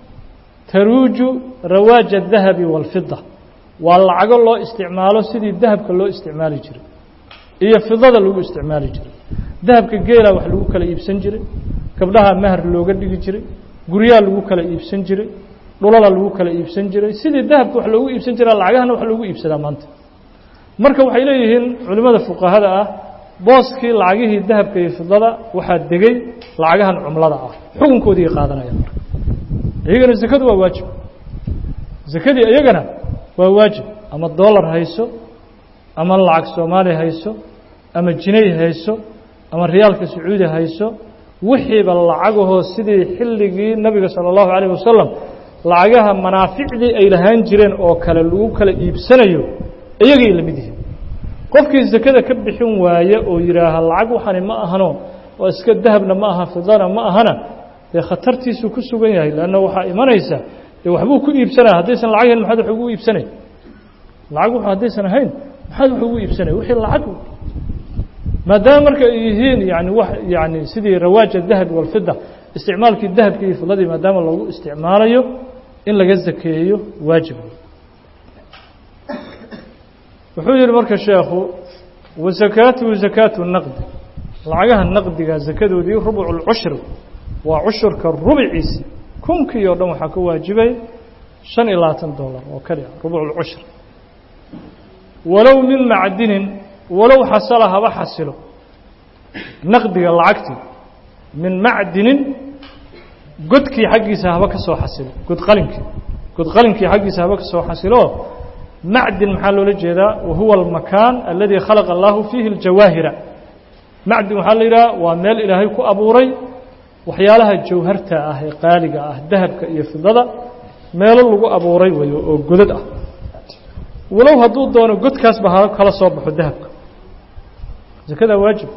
[SPEAKER 1] taruuju rawaaja adahabi waalfida waa lacago loo isticmaalo sidii dahabka loo isticmaali jiray iyo fidada lagu isticmaali jiray dahabka geela wax lagu kala iibsan jiray gabdhaha mahar looga dhigi jiray guryaha lagu kala iibsan jiray dhulala lagu kala iibsan jiray sidii dahabka wax loogu iibsan jiraa lacagahana wax loogu iibsadaa maanta marka waxay leeyihiin culimmada fuqahada ah booskii lacagihii dahabka iyo fidada waxaa degay lacagahan cumlada ah xukunkoodii qaadanaya marka iyagana zakadu waa waajib zakadii iyagana waa waajib ama dollar hayso ama lacag soomaali hayso ama jinay hayso ama riyaalka sacuudi hayso wixiiba lacagahoo sidii xilligii nabiga sala allahu calayh wasalam lacagaha manaaficdii ay lahaan jireen oo kale lagu kala iibsanayo iyagay la mid yihiin qofkii zakada ka bixin waaye oo yidhaaha lacag waxani ma ahano oo iska dahabna ma aha fidana ma ahana dee khatartiisuu ku sugan yahay leanna waxaa imanaysa dee waxbuu ku iibsanaya haddaysan lacag hayn maxaad wax ugu iibsanay lacag w haddaysan ahayn maxaad wax ugu iibsanay wixii lacag maadaama marka ay yihiin yani wax yani sidii rawaaja dahabi walfida isticmaalkii dahabki iyo fidadii maadaama loogu isticmaalayo in laga zakeeyo waajib wuxuu yihi marka sheekhu wasakaatuhu zakaatu naqdi lacagaha naqdiga zakadoodii rubcu lcushri waa cushurka rubciisi kunkii oo dhan waxaa ka waajibay shan iyo labaatan dollar oo kaliya rubcu lcushri walow min macdinin walow xasala haba xasilo naqdiga lacagtii min macdinin godkii xaggiisa haba ka soo xasilo godqalinkii godqalinkii xaggiisa haba ka soo xasilo macdin maxaa loola jeedaa wahuwa almakaan aladi khalaqa allahu fiihi aljawaahira macdin waxaa la yidhaha waa meel ilaahay ku abuuray waxyaalaha jawharta ah ee qaaliga ah dahabka iyo fidada meelo lagu abuuray weyo oo godad ah walow hadduu doono godkaasba ha kala soo baxo dahabka zakadaa waajib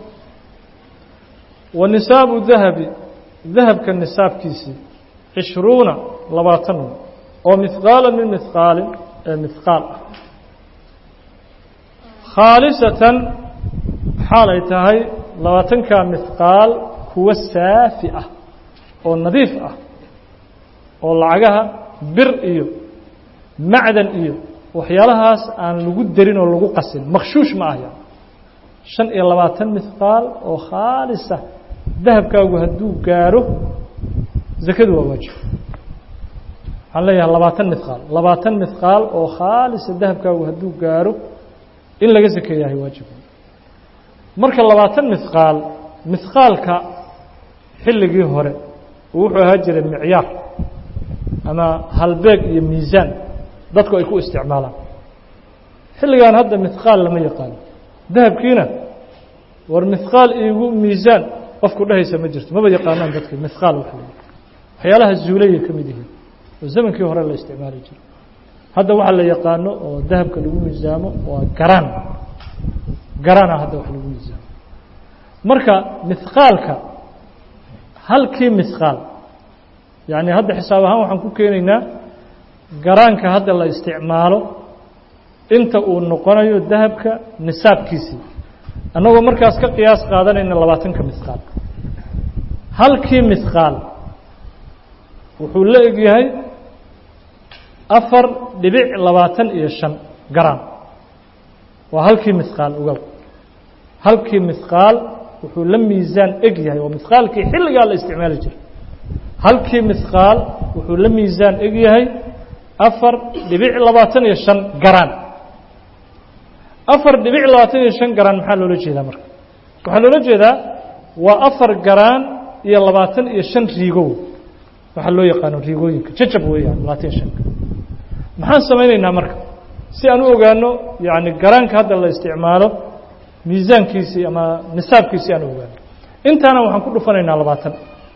[SPEAKER 1] wa nisaabu dahabi dahabka nisaabkiisii cishruuna labaatan oo mihqaala min mihqaalin ee mihqaal ah khaalisatan xaal ay tahay labaatankaa mihqaal kuwa saafi ah oo nadiif ah oo lacagaha bir iyo macdan iyo waxyaalahaas aan lagu darin oo lagu qasin makhshuush ma ahya shan iyo labaatan mihqaal oo khaalisa dahabkaagu hadduu gaaro zakadu waa waajib waxaan leeyahay labaatan mihqaal labaatan mihqaal oo khaalisa dahabkaagu hadduu gaaro in laga sakeeyahay waajib marka labaatan mihqaal mihqaalka xilligii hore wuxuu ahaa jiray micyaar ama halbeeg iyo miisaan dadku ay ku isticmaalaan xilligan hadda mihqaal lama yaqaano dahabkiina war mihqaal iigu miisaan qofku dhehaysa ma jirto maba yaqaanaan dadki mihqaal wax la waxyaalaha zuulayay ka mid yihiin oo zamankii hore la isticmaali jiray hadda waxa la yaqaano oo dahabka lagu miisaamo waa garaan garaana hadda wax lagu miisaamo marka mihqaalka halkii mihqaal yacni hadda xisaab ahaan waxaan ku keenaynaa garaanka hadda la isticmaalo inta uu noqonayo dahabka nisaabkiisii annagoo markaas ka qiyaas qaadanayna labaatanka mihqaal halkii mihqaal wuxuu la eg yahay afar dhibic labaatan iyo shan garaan waa halkii mihqaal ogow halkii mihqaal wuxuu la miisaan eg yahay waa mihqaalkii xilligaa la isticmaali jiray halkii mihqaal wuxuu la miisaan eg yahay afar dhibic labaatan iyo shan garaan afar dhibic labaatan iyo shan garaan maxaa loola jeedaa marka waxaa loola jeedaa waa afar garaan iyo labaatan iyo shan riigow waxaa loo yaqaano riigooyinka jajab weeyaan labaatan iyo shanka maxaan samaynaynaa marka si aan u ogaano yacni garaanka hadda la isticmaalo miisaankiisii ama nisaabkiisii aan u ogaano intaana waxaan ku dhufanaynaa labaatan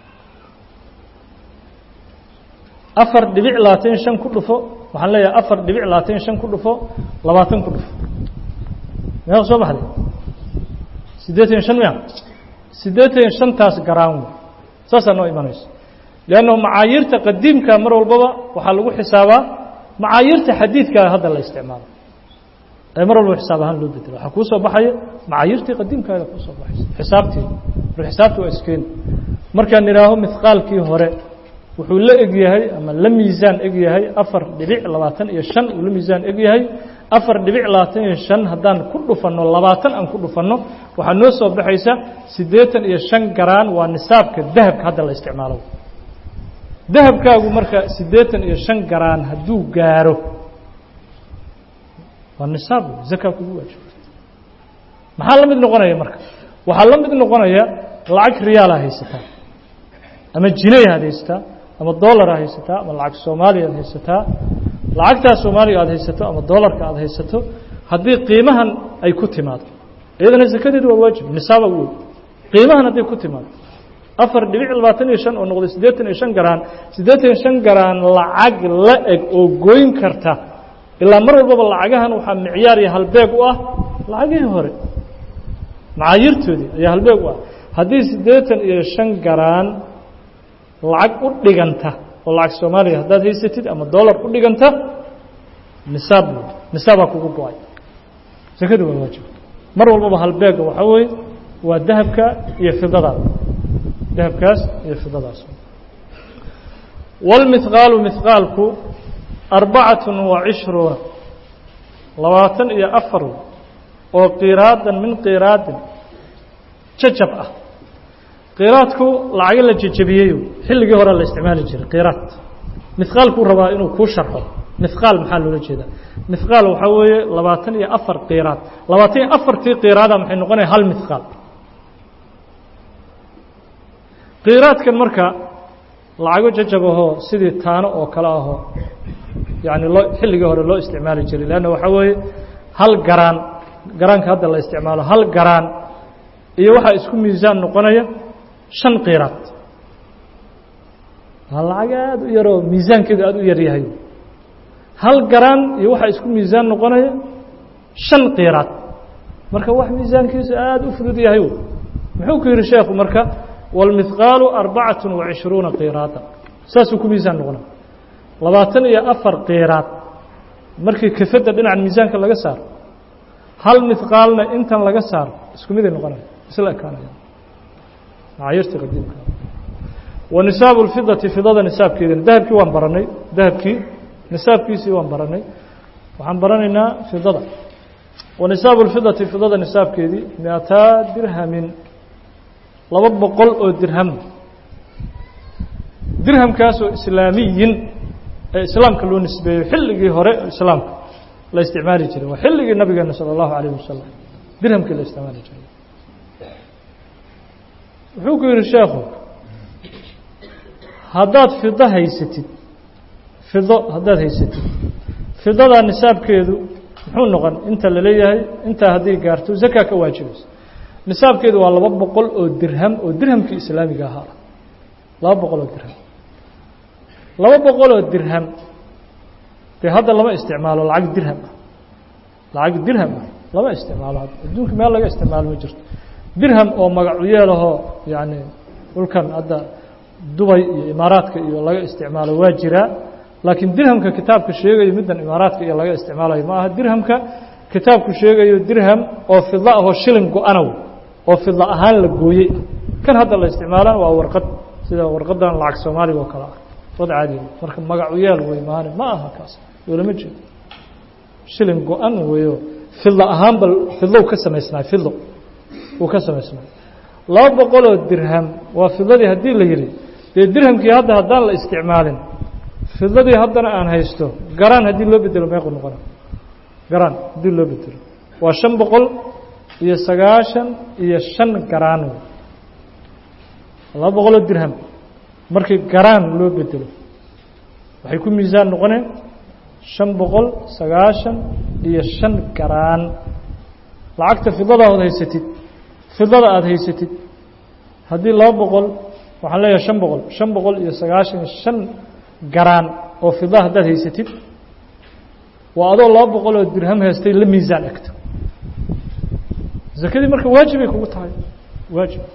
[SPEAKER 1] afar dhibic labaatan iyo shan ku dhufo waxaan leeyahay afar dhibic labaatan iyo shan ku dhufo labaatan ku dhufo meeqa soo baxday siddeetan iyo shan miya siddeetan iyo shantaas garaan wey saasaa noo imanayso leannahu macaayiirta qadiimka mar walbaba waxaa lagu xisaabaa macaayiirta xadiidkaa hadda la isticmaalo ee mar walba xisaab ahaan loo bedelo waxaa kuu soo baxaya macaayiirtii qadiimkaaga kuu soo baxaysa xisaabtii mar xisaabta waa iskeeni markaan idhaaho mihqaalkii hore wuxuu la eg yahay ama la miisaan eg yahay afar dhibic labaatan iyo shan uu la miisaan eg yahay afar dhibic labaatan iyo shan haddaan ku dhufanno labaatan aan ku dhufanno waxaa noo soo baxaysa siddeetan iyo shan garaan waa nisaabka dahabka hadda la isticmaalo dahabkaagu marka siddeetan iyo shan garaan hadduu gaaro waa nisaab zaka kugu waajibta maxaa la mid noqonaya marka waxaa la mid noqonaya lacag riyaala haysataa ama jinay aad haysataa ama dollar aad haysataa ama lacag soomaaliya aad haysataa lacagtaa soomaaliya aad haysato ama dollarka aad haysato haddii qiimahan ay ku timaado iyadana zakadeedu waa waajib nisaaba u wey qiimahan hadday ku timaado afar dhibic labaatan iyo shan oo noqday siddeetan iyo shan garaan siddeetan iyo shan garaan lacag la eg oo goyn karta ilaa mar walbaba lacagahan waxaa micyaar iyo halbeeg u ah lacagihii hore macaayiirtoodii ayaa halbeeg u ah haddii siddeetan iyo shan garaan lacag u dhiganta oo lacag soomaaliya haddaad haysatid ama dollar u dhiganta nisaab wey nisaabaa kugu go-ay sakadu waa waajib mar walbaba halbeega waxaa weeye waa dahabka iyo fidadaada dahabkaas iyo fidadaas wاlmihqaalu mihqaalku arbacaة وacishruuna labaatan iyo afar oo qiraadan min qiraadin jajab ah qiraadku lacago la jejabiyeyo xilligii hore la isticmaali jiray qiraad mihqaalkuu rabaa inuu kuu sharxo mihqaal maxaa loola jeedaa mihqaal waxaa weeye labaatan iyo afar qiraad labaatan iyo afartii qiraada maxay noqonaya hal mihqaal qiraadkan marka lacago jajab ahoo sidii taano oo kale ahoo yani loo xilligii hore loo isticmaali jiray leanna waxaa weeye hal garaan garaanka hadda la isticmaalo hal garaan iyo waxaa isku miisaan noqonaya shan qiraad waa lacag aada u yaroo miisaankeedu aada u yaryahay hal garaan iyo waxaa isku miisaan noqonaya shan qiraad marka wax miisaankiisu aada u fudud yahay muxuu ku yihi sheekhu marka wاlmihqaalu arbacaة وacishruuna qiraada saasuu ku miisaan noqonaya labaatan iyo afar qiiraad markii kafadda dhinaca miisaanka laga saaro hal midqaalna intan laga saaro isku miday noqonaya isla ekaanaya macaayirtii qadiimka wa nisaabu lfidati fidada nisaabkeedina dahabkii waan baranay dahabkii nisaabkiisii waan baranay waxaan baranaynaa fidada wa nisaabu lfidati fidada nisaabkeedii miataa dirhamin laba boqol oo dirham dirhamkaasoo islaamiyin ee islaamka loo nisbeeyo xilligii hore islaamka la isticmaali jiray waa xilligii nabigeena salى اllahu alayh wasalam dirhamkii la isticmaali jiray wuxuu ku yihi sheekhu haddaad fido haysatid fido haddaad haysatid fidadaa nisaabkeedu muxuu noqon inta la leeyahay intaa hadday gaarto zakaa ka waajibayso nisaabkeedu waa laba boqol oo dirham oo dirhamkii islaamiga ahaa laba boqol oo dirham laba boqol oo dirham dee hadda lama isticmaalo lacag dirham ah lacag dirham ah lama isticmaalo hadda adduunka meel laga isticmaalo ma jirto dirham oo magacuyeelahoo yacni dhulkan hadda dubay iyo imaaraadka iyo laga isticmaalo waa jiraa laakiin dirhamka kitaabka sheegayo middan imaaraadka iyo laga isticmaalayo ma aha dirhamka kitaabku sheegayo dirham oo fidlo ahoo shilin go-anow oo fidlo ahaan la gooyey kan hadda la isticmaalana waa warqad sida warqadan lacag soomaaliga oo kale ah wad caadi marka magacu yeel wey maane ma aha kaas loolama jeedo shilin go-an weyo fidlo ahaan bal fidlow ka samaysnaay fidlo uu ka samaysnaay laba boqoloo dirham waa fidladii haddii la yidhi dee dirhamkii hadda haddaan la isticmaalin fidladii haddana aan haysto garaan haddii loo bedelo meequ noqona garaan haddii loo bedelo waa shan boqol iyo sagaashan iyo shan garaan wey laba boqoloo dirham markii garaan loo bedelo waxay ku miisaan noqoneen shan boqol sagaashan iyo shan garaan lacagta fidlada ood haysatid fidlada aada haysatid haddii laba boqol waxaan leeyahay shan boqol shan boqol iyo sagaashan iyo shan garaan oo fidla haddaad haysatid waa adoo laba boqol oo dirham haystay la miisaan egto zakadii marka waajibay kugu tahay waajib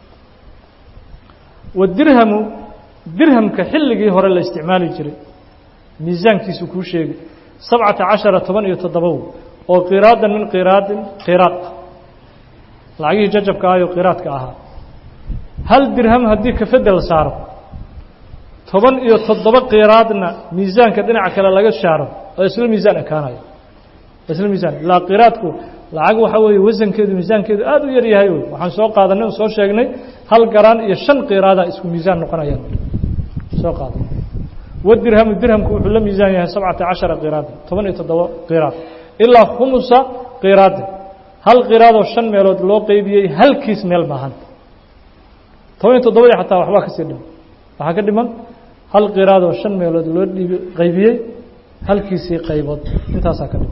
[SPEAKER 1] wadirhamu dirhamka xilligii hore la isticmaali jiray miisaankiisu kuu sheegay sabcata cashara toban iyo toddobaw oo qiraadan min qiraadin qiraad ah lacagihii jajabka ahayoo qiraadka ahaa hal dirham haddii kafadda la saaro toban iyo toddoba qiraadna miisaanka dhinaca kale laga saaro oo isla miisaan ekaanayo isla miisaan ilaa qiraadku lacag waxaa weeye wasankeedu miisaankeedu aada u yar yahay wey waxaan soo qaadanay soo sheegnay hal garaan iyo shan qiraada isku miisaan noqonayaan soo qaadan wadirhamu dirhamku wuxuu la miisaan yahay sabcata cashara qiraada toban iyo toddoba qiraad ilaa khumusa qiraadin hal qiraadoo shan meelood loo qeybiyey halkiis meel maahan toban iyo toddobadii xataa waxbaa kasii dhiman waxaa ka dhiman hal qiraadoo shan meelood loo dhiib qaybiyey halkiisii qaybood intaasaa ka dhiman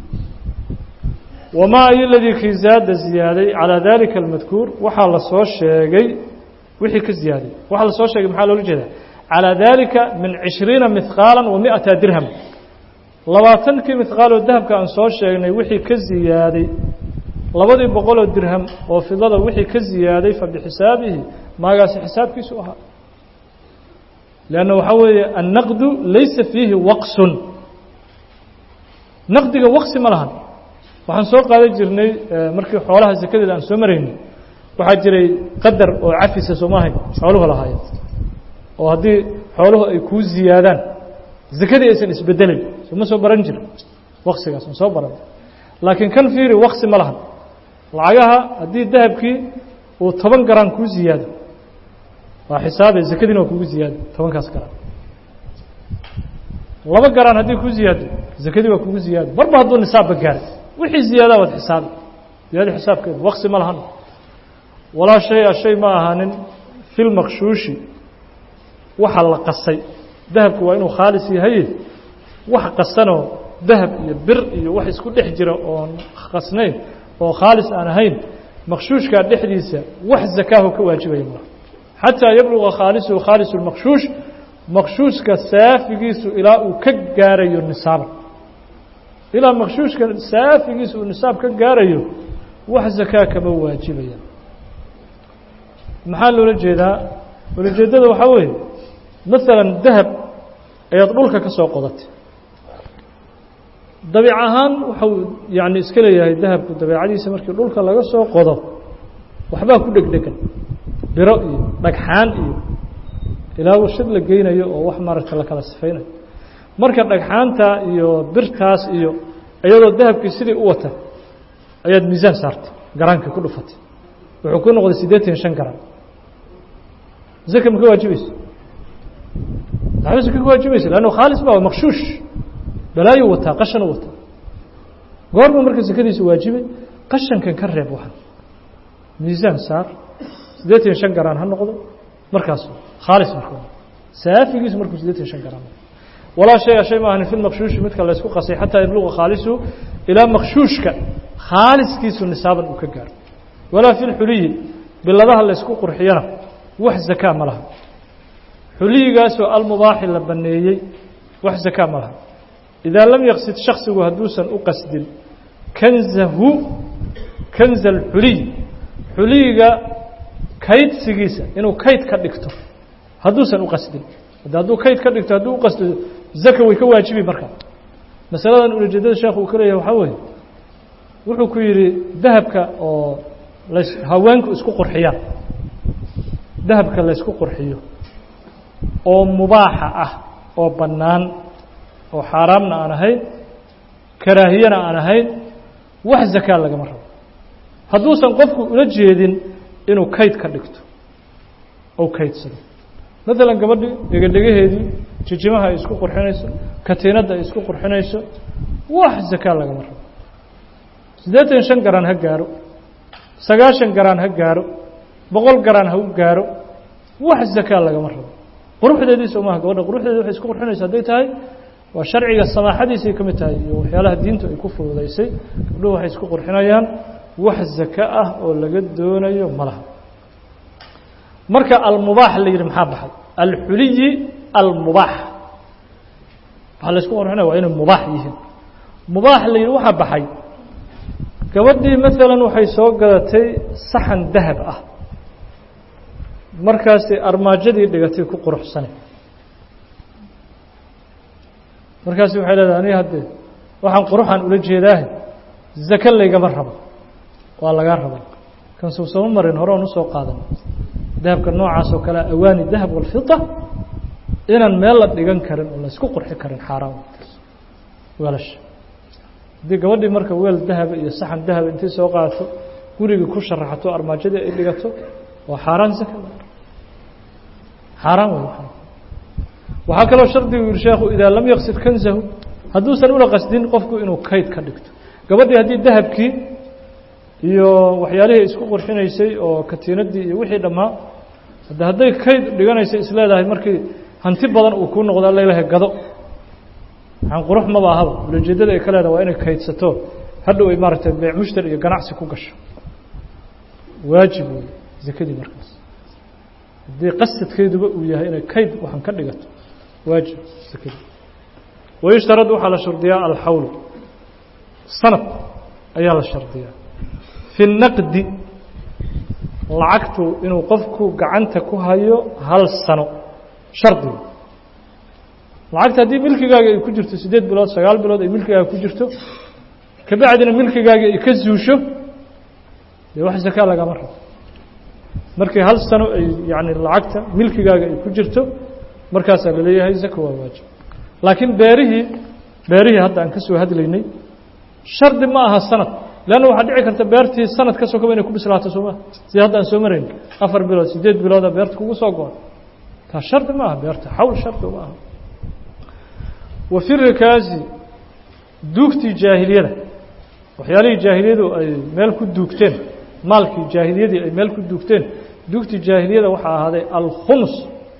[SPEAKER 1] wamaa iyo ladii kii zaada ziyaaday calaa dalika almadkuur waxaa la soo sheegay wixii ka ziyaaday waxaa la soo sheegay maxaa loola jeedaa calaa dalika min cishriina mihqaala wa mi'ata dirham labaatankii mihqaaloo dahabka aan soo sheegnay wixii ka ziyaaday labadii boqoloo dirham oo fidada wixii ka ziyaaday fa bixisaabihi maagaasi xisaabkiisu ahaa leanna waxaa weeye annaqdu laysa fiihi waqsun naqdiga waqsi ma lahan waxaan soo qaadan jirnay markii xoolaha sakadeeda aan soo maraynay waxaa jiray qadar oo cafisa sooma ahayn xooluhu lahaayeen oo haddii xooluhu ay kuu ziyaadaan zakadii aysan isbedelayn sooma soo baran jira waqsigaas ma soo baran laakiin kan fiiri waqsi ma lahan lacagaha haddii dahabkii uu toban garaan kuu ziyaado waa xisaabe zakadiina waa kugu ziyaado tobankaas garaan laba garaan haddii kuu ziyaado zakadii waa kugu ziyaado marba hadduu nisaabba gaaray wixii ziyaadaa waad xisaabi ziyaado xisaabkeedu waqsi ma lahan walaa shay-a shay ma ahaanin fil makshuushi waxa la qasay dahabku waa inuu khaalis yahaye wax qasanoo dahab iyo bir iyo wax isku dhex jira oon qasnayn oo khaalis aan ahayn makshuushkaa dhexdiisa wax zakaaho ka waajibaya malaha xataa yabluga khaalisuhu khaalis lmakshuush makshuushka saafigiisu ilaa uu ka gaarayo nisaaban ilaa makshuushka saafigiisa uu nisaab ka gaarayo wax zakaa kama waajibaya maxaa loola jeedaa ulajeedada waxaa weeye maalan dahab ayaad dhulka ka soo qodatay dabiic ahaan waxau yani iska leeyahay dahabku dabeicadiisa markii dhulka laga soo qodo waxbaa ku dhegdhegan biro iyo dhagxaan iyo ilaa warshad la geynayo oo wax maaragta la kala sifaynayo marka dhagxaanta iyo birtaas iyo iyadoo dahabkii sidii u wata ayaad miisaan saartay garaankii ku dhufatay wuxuu ku noqday siddeetan iyo shan garan zaka ma ka waajibayso waxba zaka ka waajibaysa lannu khaalis ba makshuush balaayu wataa qashanu wataa goorma marka zakadiisa waajibay qashankan ka reeb waxan miisaan saar siddeetan iyo shan garaan ha noqdo markaas khaalis marka saafigiisu markuu siddeetan iyo shan garaan walaa shay a shay ma ahani fi lmakshuushi midka laysku qasay xataa yabluqa khaalisu ilaa makshuushka khaaliskiisu nisaaban uu ka gaaro walaa fi lxuliyi biladaha laysku qurxiyana wax zakaa ma laha xuliyigaasoo almubaaxi la baneeyey wax zakaa ma laha idaa lam yaqsid shaksigu hadduusan u qasdin kanzahu kanza alxuliy xuliyiga kaydsigiisa inuu kayd ka dhigto hadduusan u qasdin hadduu kayd ka dhigto hadduu u qasdo zaka way ka waajibi marka masaladan ulajeedada sheekhu uu ka leeyahay waxaa weeye wuxuu ku yidhi dahabka oo las haweenku isku qurxiyaan dahabka laysku qurxiyo oo mubaaxa ah oo bannaan oo xaaraamna aan ahayn karaahiyana aan ahayn wax zakaa lagama rabo hadduusan qofku ula jeedin inuu kayd ka dhigto ou kaydsado maalan gabadhii dhegadhegaheedii jijimaha ay isku qurxinayso katiinadda ay isku qurxinayso wax zakaa lagama rabo siddeetan shan garaan ha gaaro sagaashan garaan ha gaaro boqol garaan ha u gaaro wax zakaa lagama rabo quruxdeediisa umaha gabadha quruxdeedi waxay isku qurxinayso hadday tahay waa sharciga samaaxadiisay ka mid tahay iyo waxyaalaha diintu ay ku fududaysay gabdhuhu waxay isku qurxinayaan wax zaka ah oo laga doonayo ma laha marka almubaax la yidhi maxaa baxay alxuliyi almubaax waxaa la isku qurxinaya waa inay mubaax yihiin mubaax la yidhi waxaa baxay gabadhii maalan waxay soo gadatay saxan dahab ah markaasi armaajadii dhigatay ku quruxsane markaasi waxay leedahay aniga haddee waxaan quruxan ula jeedaahe zake laygama rabo waa lagaa raba kan suu sama marin hore oon usoo qaadan dahabka noocaas oo kale awaani dahab walfida inaan meel la dhigan karin oo la isku qurxi karin xaaraan weelasha haddii gabadhii marka weel dahaba iyo saxan dahaba intay soo qaadato gurigii ku sharaxato armaajadii ay dhigato waa xaaraan zaka xaaraan wey waxaa kaloo shardigu yihi sheekhu idaa lam yaqsid kanzahu hadduusan ula qasdin qofku inuu kayd ka dhigto gabadhii haddii dahabkii iyo waxyaalihii isku qurxinaysay oo katiinadii iyo wixii dhammaa hadde hadday kayd dhiganaysay isleedahay markii hanti badan uu kuu noqdo alalahay gado waxaan qurux maba ahaba ulajeedada ay ka leedahay waa inay kaydsato hadhow ay maaragtay beec mushtari iyo ganacsi ku gasho waajib wey zakadii markaas haddii qasadkeeduba uu yahay inay kayd waxaan ka dhigato waajib zakadii wayushtarad waxaa la shardiyaa alxawlu sanad ayaa la shardiyaa fi naqdi lacagtu inuu qofku gacanta ku hayo hal sano shardiga lacagta haddii milkigaaga ay ku jirto siddeed bilood sagaal bilood ay milkigaaga ku jirto kabacdina milkigaaga ay ka zuusho dee wax zakaa lagama rabo markii hal sano ay yani lacagta milkigaaga ay ku jirto markaasaa laleeyahay zaka waa waajib laakiin beerihii beerihii hadda aan ka soo hadlaynay shardi ma aha sanad leanna waxaa dhici karta beertii sanad ka sokaba inay ku bislaato sooma sida hadda aan soo marayn afar bilood siddeed bilooda beerta kugu soo go-on taa shardi ma aha beerta xawl shardi ma aha wa fi rikaasi duugtii jaahiliyada waxyaalihii jaahiliyadu ay meel ku duugteen maalkii jaahiliyadii ay meel ku duugteen duugtii jaahiliyada waxaa ahaaday alkhumus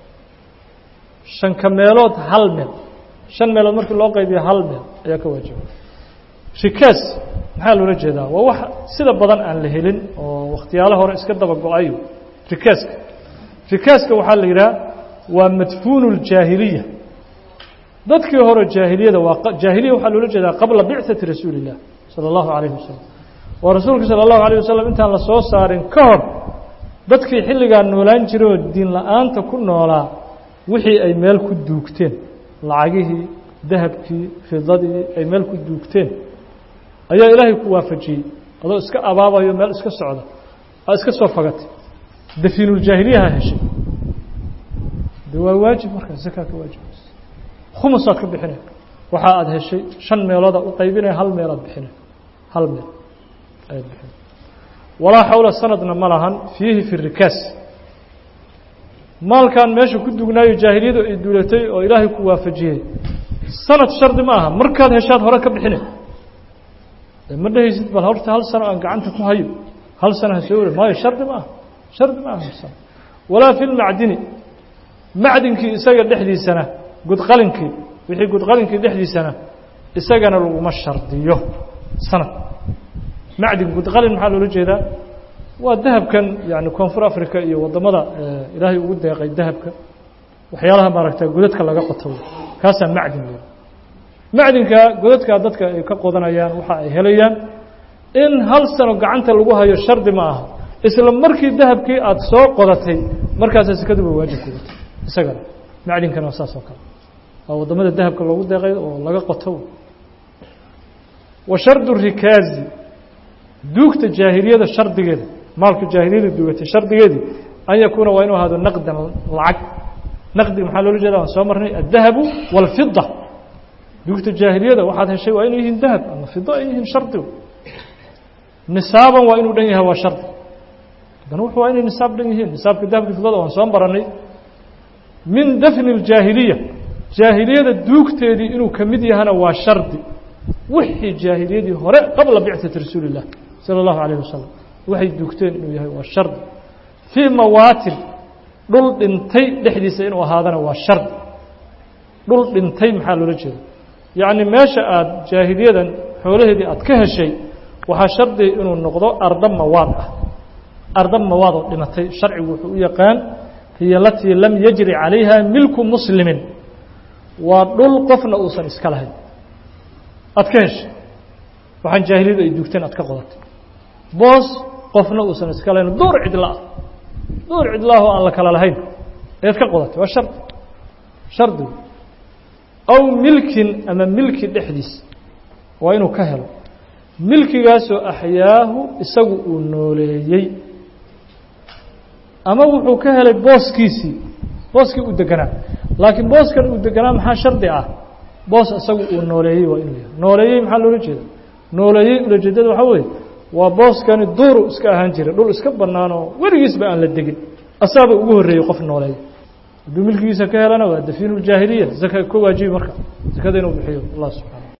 [SPEAKER 1] shanka meelood hal meel shan meelood markii loo qaybiyo hal meel ayaa ka waajiba rikaas maxaa loola jeedaa waa wax sida badan aan la helin oo wakhtiyaalo hore iska daba go-ayo rikaaska rikaaska waxaa la yidhaha waa madfuunu ljaahiliya dadkii hore jaahiliyada waa jaahiliya waxaa loola jeedaa qabla bicati rasuuli illah sala allahu calayhi wasalam oo rasuulka sala allahu alayh wasalam intaan la soo saarin ka hor dadkii xilligaa noolaan jiray oo diin la-aanta ku noolaa wixii ay meel ku duugteen lacagihii dahabkii fidadii ay meel ku duugteen ayaa ilaahay ku waafajiyey adoo iska abaabayo meel iska socda aad iska soo fagatay dafiinuljaahiliyaha heshay de waa waajib markaa zakaa ka waajibaysa khumusaad ka bixinay waxa aada heshay shan meelooda u qaybinaya hal meelaad bixinay hal meel ayaad bixinay walaa xawla sanadna ma lahan fiihi fi rikaas maalkan meesha ku dugnaayo jaahiliyadu ay duulatay oo ilaahay ku waafajiyey sanad shardi ma aha markaad heshaad hore ka bixine ma dhehaysid bal horta hal sano aan gacanta ku hayo hal sano ha soo wari maayo shardi ma aha shardi ma aha hal sano walaa fi lmacdini macdinkii isaga dhexdiisana gudqalinkii wixii gudqalinkii dhexdiisana isagana laguma shardiyo sanad macdin gudqalin maxaa loola jeedaa waa dahabkan yani koonfur africa iyo waddamada ilaahay ugu deeqay dahabka waxyaalaha maaragta godadka laga qoto kaasaa macdin le macdinka godadkaa dadka ay ka qodanayaan waxa ay helayaan in hal sano gacanta lagu hayo shardi ma aha isla markii dahabkii aada soo qodatay markaasa sekaduba waajib kugatay isagana macdinkana waa saas oo kale waa waddamada dahabka loogu deeqay oo laga qoto wa shardu rikaazi duugta jaahiliyada shardigeeda maalka jaahiliyada duugatay shardigeedii an yakuuna waa inuu ahaado naqdan lacag naqdiga maxaa loola jeeda waan soo marnay addahabu wاlfida duugta jaahiliyada waxaad heshay waa inay yihiin dahab ama fido ay yihiin shardigu nisaaban waa inuu dhan yahay waa shardi haddana wuxu waa inay nisaab dhan yihiin nisaabka dahabka fidada waan soo baranay min dafni اljaahiliya jaahiliyada duugteedii inuu ka mid yahana waa shardi wixii jaahiliyadii hore qabla bicثati rasuuli الlah salى الlahu عalيه wasalam waxay duugteen inuu yahay waa shardi fii mawaatin dhul dhintay dhexdiisa inuu ahaadana waa shardi dhul dhintay maxaa loola jeeda yacni meesha aada jaahiliyadan xoolaheedii aad ka heshay waxaa shardiga inuu noqdo arda mawaad ah arda mawaad oo dhimatay sharcigu wuxuu u yaqaan hiyo alatii lam yajri calayha milku muslimin waa dhul qofna uusan iska lahayn aad ka heshay waxaan jaahiliyadu ay duugteen aad ka qodatay boos qofna uusan iska lahayn duur cidla ah duur cidlaahoo aan la kala lahayn ayaad ka qodatay waa shardi shardigu aw milkin ama milki dhexdiis waa inuu ka helo milkigaasoo axyaahu isagu uu nooleeyey ama wuxuu ka helay booskiisii booskii uu deganaa laakiin booskan uu deganaa maxaa shardi ah boos isagu uu nooleeyey waa inuu yahay nooleeyey maxaa loola jeeda nooleeyey ulajeedada waxaa weeye waa booskani duuru iska ahaan jira dhul iska bannaan oo weligiisba aan la degin asaaba ugu horreeyey qof nooleeya hadduu milkigiisa ka helana waa dafiinu ljaahiliya zaka ka waajibi marka zakada inuu bixiyo allah subxana